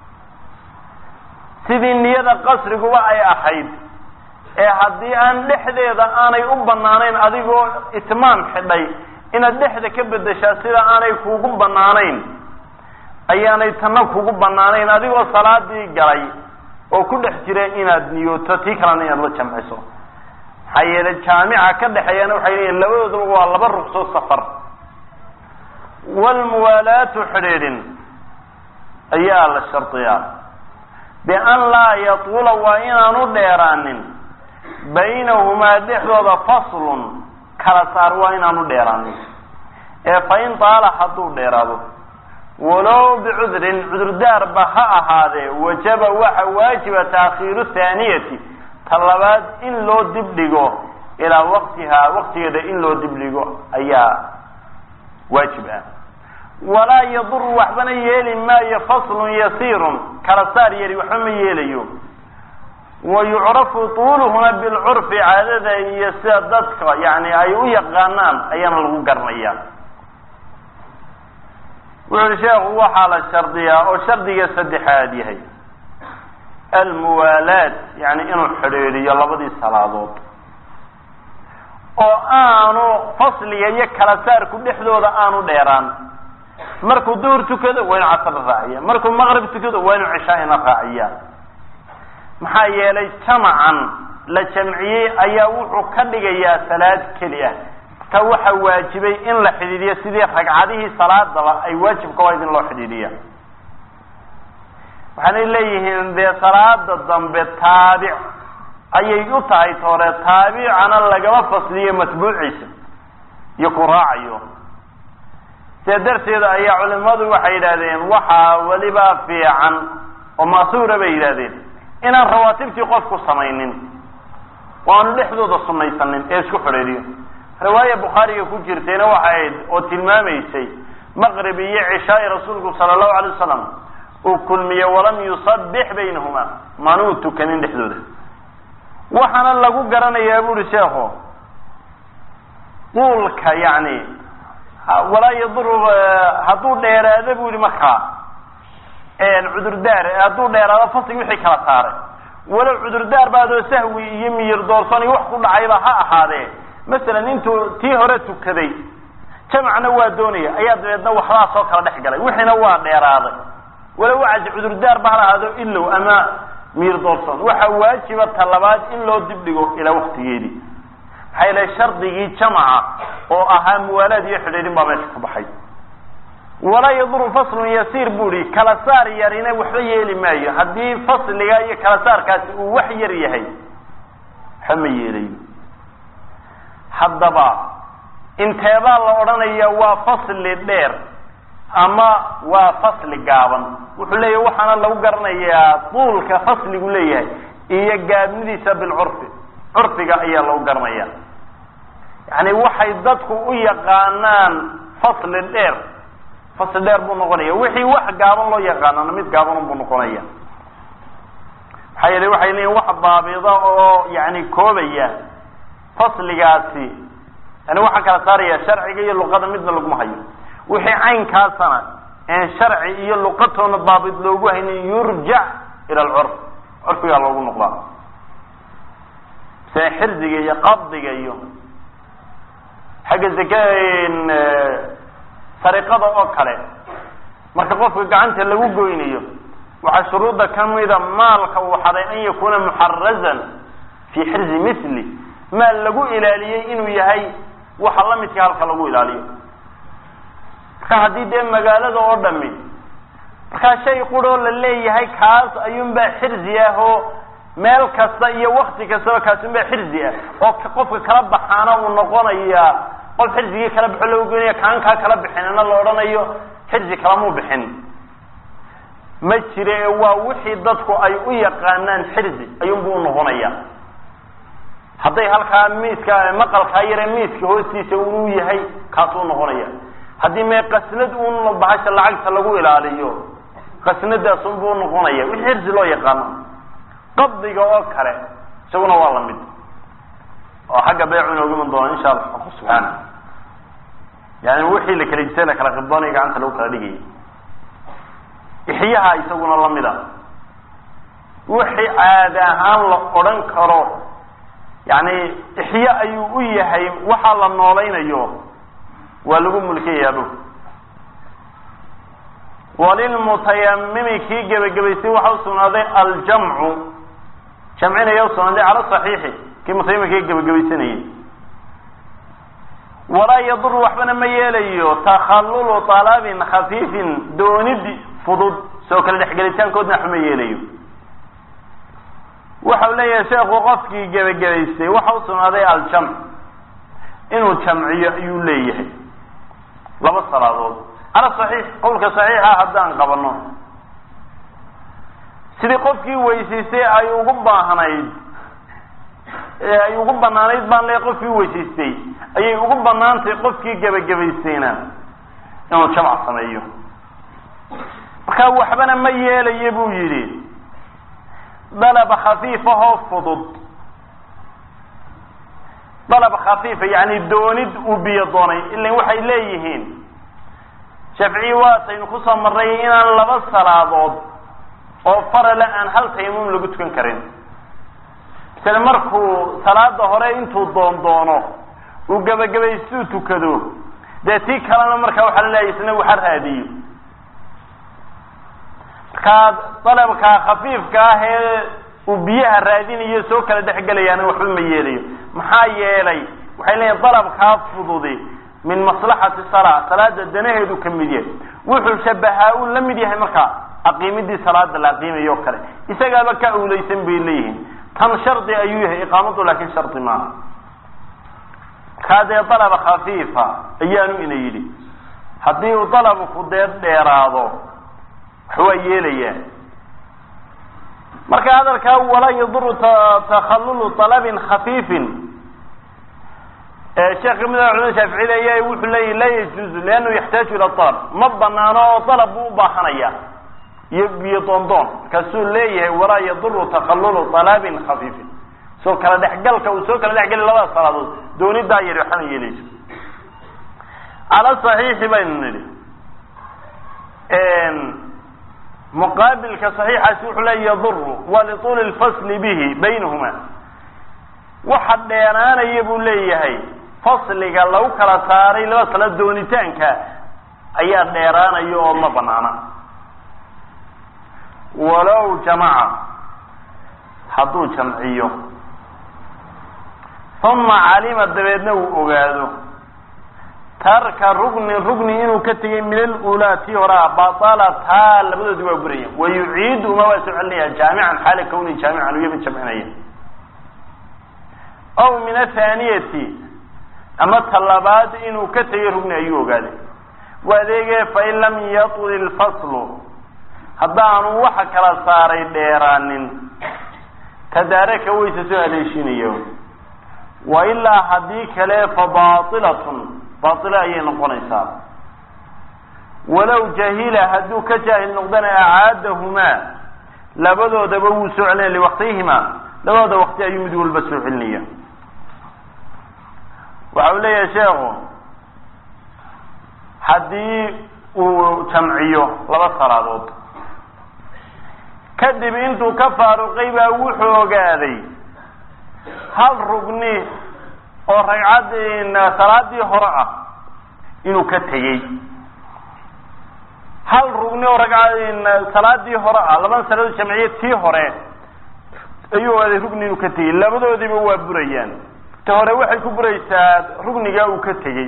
sidii niyada qasriguba ay ahayd ee haddii aan dhexdeeda aanay u banaanayn adigoo itmaam xidhay inaad dhexda ka bedeshaa sida aanay kuugu banaanayn ayaanay tanna kugu banaanayn adigoo salaadii galay oo ku dhex jira inaad niyooto tii kalena inaad la jamciso maxaa yeelay jaamica ka dhexeeyana waxay leeyihin labadoodaba waa laba rugsoo safar walmuwaalaatu xidhiidhin ayaa la shardiyaa bian laa yatuula waa inaanu dheeraanin baynahumaa dhexdooda faslun kala saar waa inaanu dheeraanin ee fain taala hadduu dheeraado walow bicudrin cudurdaarba ha ahaadee wajaba waxa waajiba taakhiiru thaaniyati ta labaad in loo dibdhigo ilaa waktihaa waktigeeda in loo dibdhigo ayaa waajib ah walaa yaduru waxbana yeeli maayo faslun yasiirun kala saar yari waxba ma yeelayo wa yucrafu tuuluhuna bilcurfi caadada iyo sida dadka yani ay u yaqaanaan ayaana lagu garanaya wuxu uhi sheekhu waxaa la shardiyaa oo shardiga saddexaad yahay almuwaalaad yani inuu xidhiidhiyo labadii salaadood oo aanu fasliga iyo kala saarku dhexdooda aanu dheeraan markuu duhur tukado waa inu casr raaciya markuu maqrib tukado waa inu cishaa'ina raaciya maxaa yeelay jamacan la jamciyey ayaa wuxuu ka dhigayaa salaad keli ah marka waxaa waajibay in la xidhiidhiyo sidii ragcadihii salaadaba ay waajibka ahayd in loo xidhiidhiya waxaanay leeyihiin dee salaada dambe taabic ayay u tahay toore taabicana lagama fasliyo matbuuciisa iyo ku raacayo see darteeda ayaa culimadu waxay yidhahdeen waxaa weliba fiican oo masuura bay yidhahdeen inaan rawaatibtii qofku samaynin waanu dhexdooda sunaysanin ee isku xidhiidhiyo riwaaya bukhaariga ku jirtayna waxay ahayd oo tilmaamaysay maqrib iyo cishaai rasuulku sala allahu alay wasalam uu kulmiye walam yusabix baynahuma manuu tukanin dhexdooda waxaana lagu garanayaa buuri sheekhu quulka yani walaa yaduru hadduu dheeraado bu yihi markaa cudurdaar hadduu dheeraado faslig wixii kala saaray walow cudurdaar baadoo sahwi iyo miyir doorsan iyo wax ku dhacayba ha ahaadee masalan intuu tii hore tukaday jamacna waa doonaya ayaa dabeedna waxbaa soo kala dhex galay wixiina waa dheeraaday walow wacas cudurdaar ba ha lahaado ilow ama miyir doorsan waxaa waajiba talabaad in loo dibdhigo ilaa waktigeedii maxaa yeele shardigii jamaca oo ahaa muwaalaad iyo xidhiidhin baa meesha ka baxay walaa yaduru faslun yasiir bu ihi kala saar yarina waxba yeeli maayo haddii fasliga iyo kala saarkaasi uu wax yar yahay waxba ma yeelayo haddaba inteebaa la odhanaya waa fasli dheer ama waa fasli gaaban wuxuu leeyahay waxaana lagu garanayaa duulka fasligu leeyahay iyo gaabnidiisa bilcurfi curfiga ayaa lagu garanaya yani waxay dadku u yaqaanaan fasli dheer fasli dheer buu noqonaya wixii wax gaaban loo yaqaanana mid gaaban buu noqonaya maxaa yeele waxay leeyihin wax baabida oo yani koobaya fasligaasi yani waxaa kala saaraya sharciga iyo luqada midna laguma hayo wixii caynkaasana een sharci iyo luqatoona daabit loogu haynin yurjac ila alcurf curfigaa loogu noqdaa se xirdiga iyo qabdiga iyo xagga zaka sariqada oo kale marka qofka gacanta lagu goynayo waxaa shuruudda kamida maalka uu xaday an yakuna muxarazan fi xirzi mithli maal lagu ilaaliyey inuu yahay waxa lamidka halka lagu ilaaliyo marka haddii dee magaalada oo dhami markaa shay quroo la leeyahay kaas ayuunbaa xirzi ah oo meel kasta iyo wakti kastaba kaasunbaa xirzi ah oo qofka kala baxaana uu noqonaya qof xirzigii kala baxo lagu goynaya kaankaa kala bixinina la odhanayo xirzi kalamuu bixin ma jire waa wixii dadku ay u yaqaanaan xirzi ayuunbuu unoqonaya hadday halkaa miiska maqalkaa yare miiska hoostiisa uu yahay kaasuu noqonaya haddii mee qasnad un bahasha lacagta lagu ilaaliyo qasnadaasunbuu noqonaya wixii xirzi loo yaqaano qabdiga oo kale isaguna waa lamid oo xagga beecu inooga iman doona insha allah xaqu subxaana yani wixii la kala jisay la kala qibdoonaya gacanta lagu kala dhigayay ixyaha isaguna lamid a wixii caadi ahaan la odhan karo yani ixya ayuu u yahay waxaa la noolaynayo waa lagu mulkiyayaabo walilmutayamimi kii gebagabaysay waxa usugnaaday aljamcu jamcinaya usugnaaday cala saxiixi kii mutayamimka gebagabaysanayay walaa yadur waxbana ma yeelayo takhallulu talabin khafiifin doonid fudud soo kale dhexgelitaankoodna waxba ma yeelayo waxau leeyahay sheekhu qofkii gebagabaystay waxa usugnaaday aljamc inuu jamciyo ayuu leeyahay laba salaadood cala saxiix qowlka saxiixa haddaan qabano sidii qofkii weysaystay ay ugu baahnayd ay ugu banaanayd baan le qofkii weysaystay ayay ugu banaantay qofkii gebagabaystayna inuu jamc sameeyo markaa waxbana ma yeelayo buu yidhi dalab khafiifahoo fudud dalab khafiifa yani doonid uu biyo doonay ilan waxay leeyihiin shafciyi waataynu kusoo marnay inaan laba salaadood oo farale aan hal tayamum lagu tukan karin misale markuu salaada hore intuu doon doono uu gebagabaystuu tukado dee tii kalena markaa waxaa la leeyahy isna waxa raadiyo markaa dalabka khafiifka ah ee uu biyaha raadinayo soo kala dhexgelayaana waxba ma yeelayo maxaa yeelay waxay leeyihin dalabkaa fududi min maslaxati salaa salaada danaheedu ka mid yahay wuxuu shabahaa uu la mid yahay markaa aqiimidii salaada la aqiimayo o kale isagaaba ka awleysan bay leeyihiin tan shardi ayuu yahay iqaamadu laakin shardi maaha kaa dee dalaba khafiifa ayaanu ina yidhi haddii uu dalabku dee dheeraado waxwaa yeelayaa marka hadalkaa walaa yaduru takhallulu talabin khafiifin sheekh kamid a culamada shaaficiyada ayaa wuxuu leeyahy laa yajuuzu liannahu yaxtaaju ila alab ma banaano oo dalab buu u baahanaya iyo biyo doondoon markaasuu leeyahay walaa yaduru takhallulu talabin khafiifin soo kala dhexgalka uu soo kala dhexgeli labada salaadood doonidaa yari waxana yeelayso cala saxiixi baynu nidhi muqaabilka saxiixaasi wuxuu leeya yaduru wa lituuli lfasli bihi baynahuma waxa dheeraanaya buu leeyahay fasliga lagu kala saaray laba sala doonitaanka ayaa dheeraanaya oo ma banaana walow jamaca hadduu jamciyo uma calima dabeedna uu ogaado tarka rugni rugni inuu ka tegay min alulaa tii horaa batalataa labadoodi waa buraya wa yuciidu uma waa soo celinaya jaamican xaala kawni jaamican uya mid jamcinaya aw min athaaniyati ama talabaad inuu ka tegay rugni ayuu ogaaday waadeege fain lam yatul ilfaslu haddaanu waxa kala saaray dheeraanin tadaaraka wayse soo haleeshinaya wa ilaa haddii kale fa baailatun baatilo ayay noqonaysaa walow jahila hadduu ka jaahil noqdana acaadahumaa labadoodaba wuu soo celinaya liwaqtihimaa labadooda waqti ayuu mid walba soo celinaya waxa uu leeyahay sheekhu haddii uu jamciyo laba salaadood kadib intuu ka faaruqay baa wuxuu ogaaday hal rugni oo ragcaddii salaadii hore ah inuu ka tegey hal rugni oo ragca salaadii hore ah laban saladood jamciye tii hore ayuu ogaaday rugni inuu ka tegey labadoodiiba waa burayaan ta hore waxay ku buraysaa rugnigaa uu ka tegey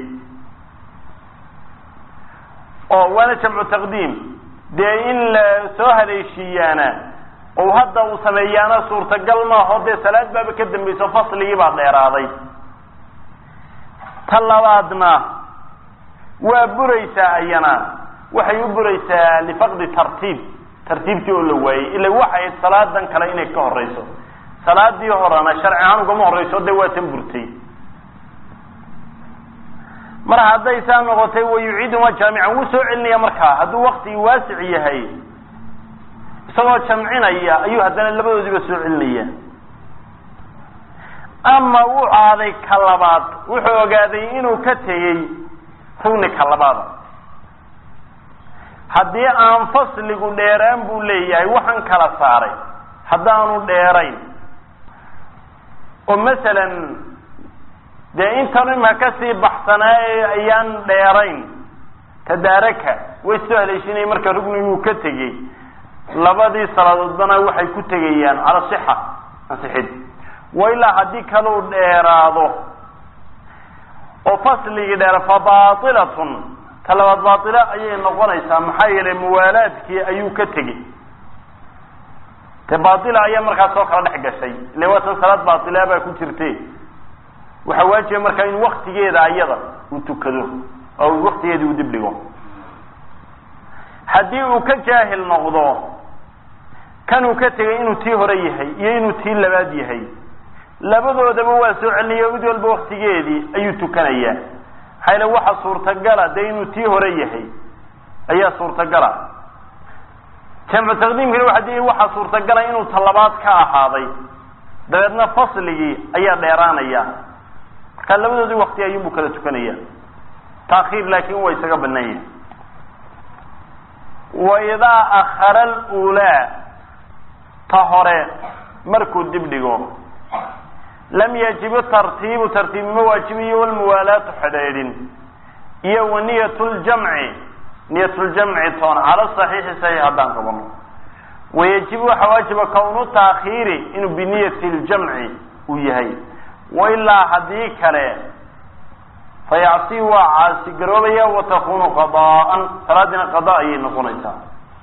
oo waana jamcu taqdiim dee in la soo haleeshiiyaana oo hadda uu sameeyaana suurtagal maaho dee salaad baaba ka dambayso fasligii baa dheeraaday ta labaadna waa buraysaa ayana waxay u buraysaa lifaqdi tartiib tartiibtii oo la waayey ila waxay salaadan kale inay ka horeyso salaadii horena sharci ahaan ugama horeyso dee waa tan burtay mar hadday saa noqotay wayuciiduma jaamican wuu soo celinaya markaa hadduu waktigii waasic yahay isagoo jamcinaya ayuu haddana labadoodiiba soo celinaya ama wuu aaday ka labaad wuxuu ogaaday inuu ka tegey rugni ka labaada haddii aan fasligu dheeraan buu leeyahay waxaan kala saaray haddaanu dheerayn oo masalan dee intan ima kasii baxsanaa ayaan dheerayn tadaaraka way soo haleeshinaya marka rugniguu ka tegey labadii salaadoodbana waxay ku tegayaan cala sixa ansixid wa ilaa haddii kaluu dheeraado oo fasligii dheera fa baailatun ta labaad baatilo ayay noqonaysaa maxaa yeelay muwaalaadkii ayuu ka tegey te baatila ayaa markaas soo kala dhex gashay ile waatan salaad baatila baa ku jirte waxaa waajiba markaa in waktigeeda ayada uu tukado oo waktigeedii uu dib dhigo haddii uu ka jaahil noqdo kanuu ka tegay inuu tii hore yahay iyo inuu tii labaad yahay labadoodaba waa soo celinayo mid walba waktigeedii ayuu tukanayaa maxaa yale waxa suurtagala dee inuu tii hore yahay ayaa suurtagala jamcu taqdiimkana waa di waxaa suurtagala inuu talabaad ka ahaaday dabeedna fasligii ayaa dheeraanaya marka labadoodii wakti ayuunbu kala tukanaya taakhiir laakin waa isaga banaan yahay wa idaa akhara alulaa ta hore markuu dib dhigo lam yajibu tartiibu tartiib ma waajibiyo walmuwaalaatu xidhaydhin iyo wa niyat ljamci niyat ljamci toon cala saxiixi saxiix haddaan qabano wayajibu waxaa waajiba kownu taakhiiri inuu biniyati ljamci uu yahay wailaa haddii kale fayacsi waa caasi garoobaya watakunu qadaan salaadiina qada ayay noqonaysaa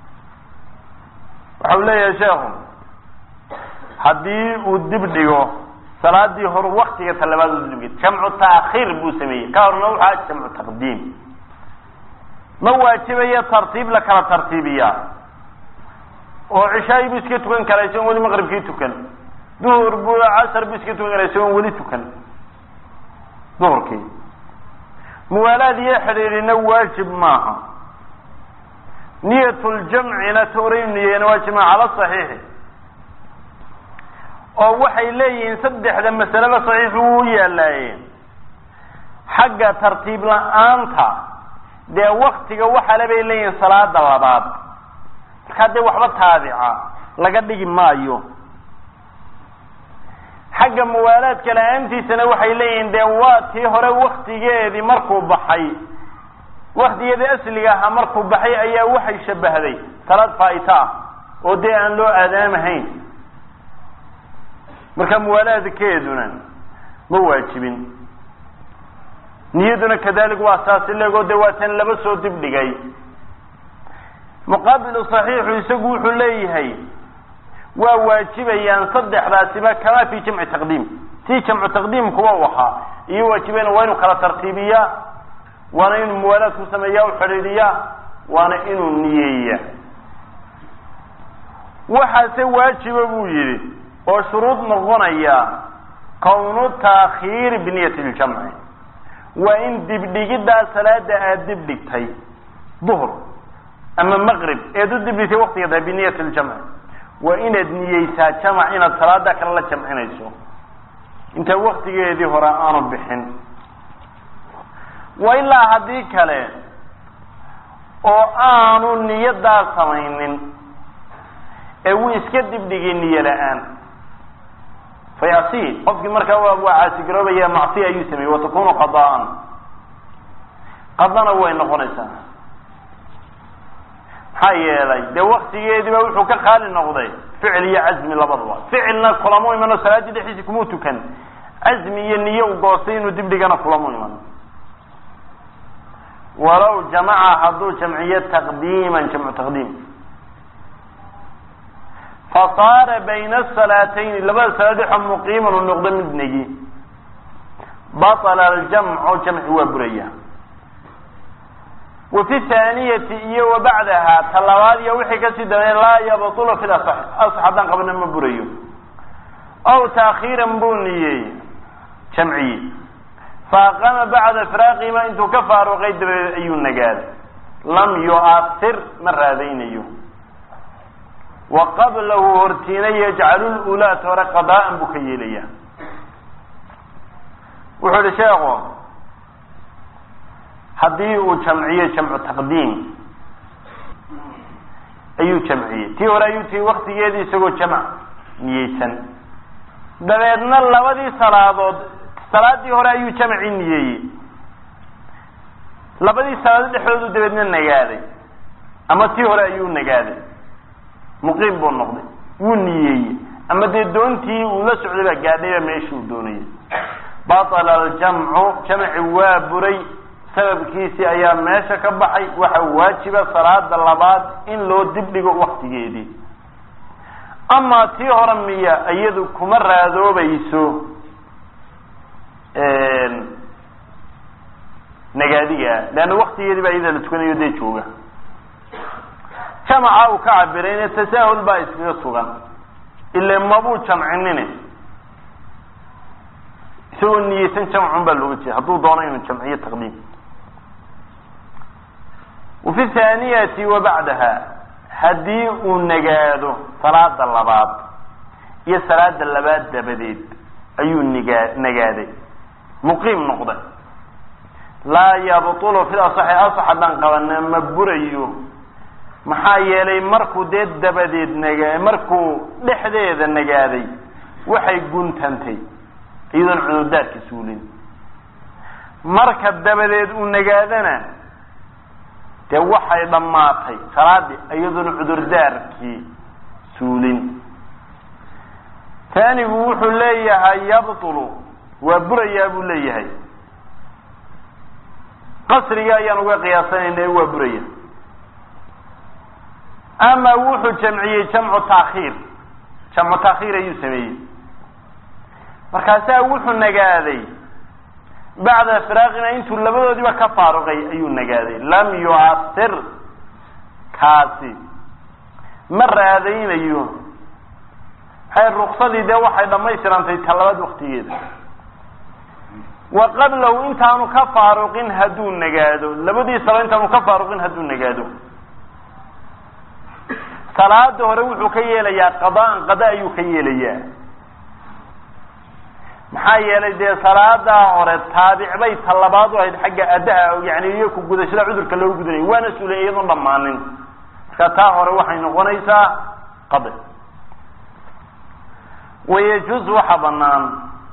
waxau leeyahay sheekhu haddii uu dib dhigo salaadii hor waktiga talabaad u dibdhigay jamcu taakhiir buu sameeyey ka horna waxaa jamcu taqdiim ma waajibayo tartiib la kala tartiibiyaa oo cishaayi buu iska tukan karaa isagoon weli maqribkii tukan duhur buu casar buu iska tukan karaa isagoon weli tukan duhurkii muwaalaad iyo xidhiidhina waajib maaha niyat ljamcina toray niyeena waajib maaha cala saxiixi oo waxay leeyihiin saddexda masaleba saxiix uu yaalaayeen xagga tartiib la-aanta dee waktiga waxale bay leeyihiin salaada labaad markaa dee waxba taabica laga dhigi maayo xagga muwaalaadka la-aantiisana waxay leeyihiin dee waa tii hore waktigeedii markuu baxay waktigeedii asliga ahaa markuu baxay ayaa waxay shabahday salaad faaita ah oo dee aan loo aadaamahayn marka muwaalaadkeeduna ma waajibin niyaduna kadalik waa saasi legoo de waa tan laba soo dib dhigay muqaabilu saxiixu isagu wuxuu leeyahay waa waajibayaan saddexdaasiba kamaa fi jamci taqdiim si jamcu taqdiim kuwa u ahaa iyo waajibayna waa inuu kala tartiibiyaa waana inuu muwaalaad ku sameeya u xidhiidhiyaa waana inuu niyeeya waxaase waajiba buu yidhi oo shuruud noqonaya kownu taakhiiri biniyati ljamci waa in dibdhigiddaa salaada aada dib dhigtay duhr ama maqrib eed u dibdhigtay waktiga tahay biniyati ljamci waa inaad niyeysaa jamac inaad salaada kale la jamcinayso intaa waktigeedii hore aanu bixin wa ilaa haddii kale oo aanu niyadaa samaynin ee wuu iska dibdhigay niyo la-aan fayasi qofkii markaa waa caasigaroobaya macsiya ayuu sameeyey watakunu qadaan qadana way noqonaysaa maxaa yeelay dee waktigeediiba wuxuu ka khaali noqday ficil iyo cazmi labadaba ficilna kulamo imano salaadii dhexdiisi kumuu tukan cazmi iyo niyo u goostay inuu dibdhigana kulamo iman walow jamaca hadduu jamciyo taqdiiman jamcu taqdiim fasaara bayna asalaatayni labada salaad waxa muqiiman u noqdo mid negi batala aljamcu jamci waa buraya wa fi thaaniyati iyo wa bacdaha ta labaad iyo wixii kasii dambeeya laa yabtulu fi lasax asax haddaan qabana ma burayo aw taakhiiran buu niyeey jamciye faaqama bacda firaaqihima intuu ka faaruqay dabadeed ayuu nagaaday lam yu'athir ma raadaynayo wa qablahu hortiina yajcalu lulaat hore qadaa'an buu ka yeelaya wuxuu ihi sheekhu haddii uu jamciyo jamcu taqdiim ayuu jamciyey tii hore ayuu tii waktigeedii isagoo jamc niyeysan dabeedna labadii salaadood salaadii hore ayuu jamci niyeeyey labadii salaadood dhexdoodu dabeedna nagaaday ama tii hore ayuu nagaaday muqiim buu noqday wuu niyeeyey ama dee doontii uu la socday baa gaadhayba meeshii uu doonayay batala aljamcu jamci waa buray sababkiisii ayaa meesha ka baxay waxa waajiba salaada labaad in loo dibdhigo waktigeedii amaa tii hore miya iyadu kuma raadoobayso nagaadiga leanna waktigeedii baa iyada la tukanayo dee jooga jamaca uu ka cabirayne tasaahul baa iskaga sugan ile mabuu jamcinine isagoo niyeysan jamcun baa looga jeeda hadduu doono inuu jamciyo taqdiim wafi thaaniyati wa bacdaha haddii uu nagaado salaada labaad iyo salaada labaad dabadeed ayuu nigaa nagaaday muqiim noqday laa yabtulu fil asaxi asax haddaan qabana ma burayo maxaa yeelay markuu dee dabadeed nagaa markuu dhexdeeda nagaaday waxay guntantay iyadoon cudurdaarka suulin marka dabadeed uu nagaadana dee waxay dhammaatay salaadii iyadoon cudurdaarkii suulin taanigu wuxuu leeyahay yabtulu waa burayaa buu leeyahay qasriga ayaan uga qiyaasanayna waa buraya ama wuxuu jamciyey jamcu taakhiir jamcu taakhiir ayuu sameeyey markaasaa wuxuu nagaaday bacda firaaqina intuu labadoodiiba ka faaruqay ayuu nagaaday lam yu'asir kaasi ma raadaynayo hay ruksadii dee waxay dhammaystirantay talabaad waktigeeda wa qablahu intaanu ka faaruqin hadduu nagaado labadiisaba intaanu ka faaruqin hadduu nagaado salaada hore wuxuu ka yeelayaa qadaan qada ayuu ka yeelayaa maxaa yeelay dee salaadaa hore taabic bay talabaad u ahayd xagga addaha yani iyo ku gudashada cudurka loogu gudanayay waana suulay iyadoon dhammaanin marka taa hore waxay noqonaysaa qada wayajuuz waxa banaan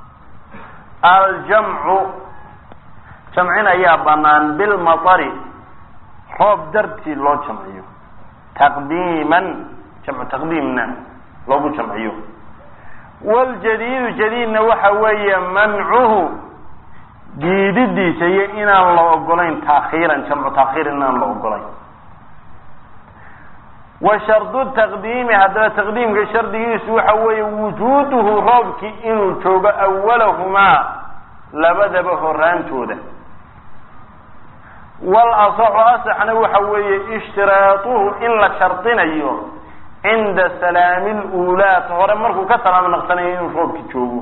aljamcu jamcin ayaa banaan bilmatari roob dartii loo jamciyo taqdiiman jamcu taqdiimna loogu jamciyo waljadiidu jadiidna waxa weeye mancuhu diididiisa iyo inaan la ogolayn taakhiiran jamcu taakhiir inaan la ogolayn wa shardu taqdiimi haddaba taqdiimka shardigiisu waxa weeye wujuuduhu roobkii inuu joogo awalahumaa labadaba horaantooda wal asaxu asaxna waxa weeye ishtiraatuhu in la shardinayo cinda salaami luulaat hore markuu ka salaamo naqsanayo inuu roobki joogo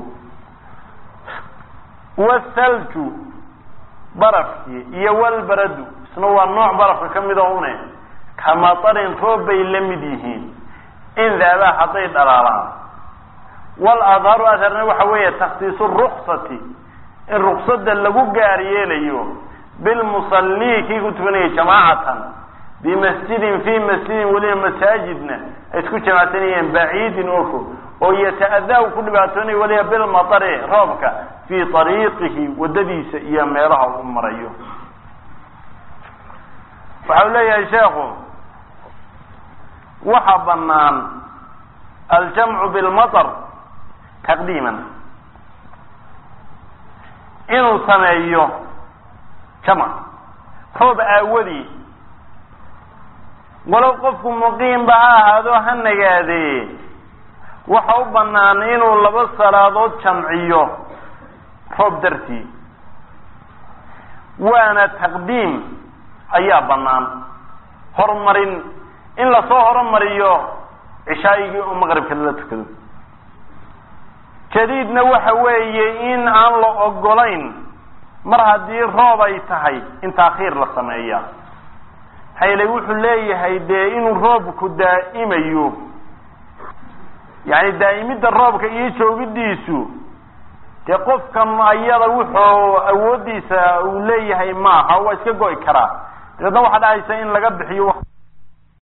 wathalju barafkii iyo walbaradu isna waa nooc barafka ka mid o une kamatarin roob bay la mid yihiin in daabaa hadday dhalaalaan wal adharu adharna waxa weeye takhsiisu ruksati in ruksada lagu gaar yeelayo bilmusallii kii ku tukanaya jamaacatan bimasjidin fi masjidin weliba masaajidna ay isku jamacsanayeen baciidin oo fog oo yata-adaa u ku dhibaatoonaya weliba bilmatari roobka fii ariiqihi wadadiisa iyo meelaha uu marayo waxa u leeyahay sheekhu waxa banaan aljamcu bilmatar taqdiiman inuu sameeyo jamc roob aawadii walow qofku muqiimba ha ahaado ha nagaadee waxa u banaan inuu laba salaadood jamciyo roob dartii waana taqdiim ayaa banaan horumarin in lasoo horumariyo cishaayigii oo maqribka lala tukado jadiidna waxa weeye in aan la ogolayn mar haddii roob ay tahay in taakhiir la sameeya hayle wuxuu leeyahay dee inuu roobku daa'imayo yani daa'imidda roobka iyo joogidiisu dee qofkan ayada wuxuu awoodiisa uu leeyahay maaha waa iska go'i karaa dabeedna waxaa dhacaysa in laga bixiyo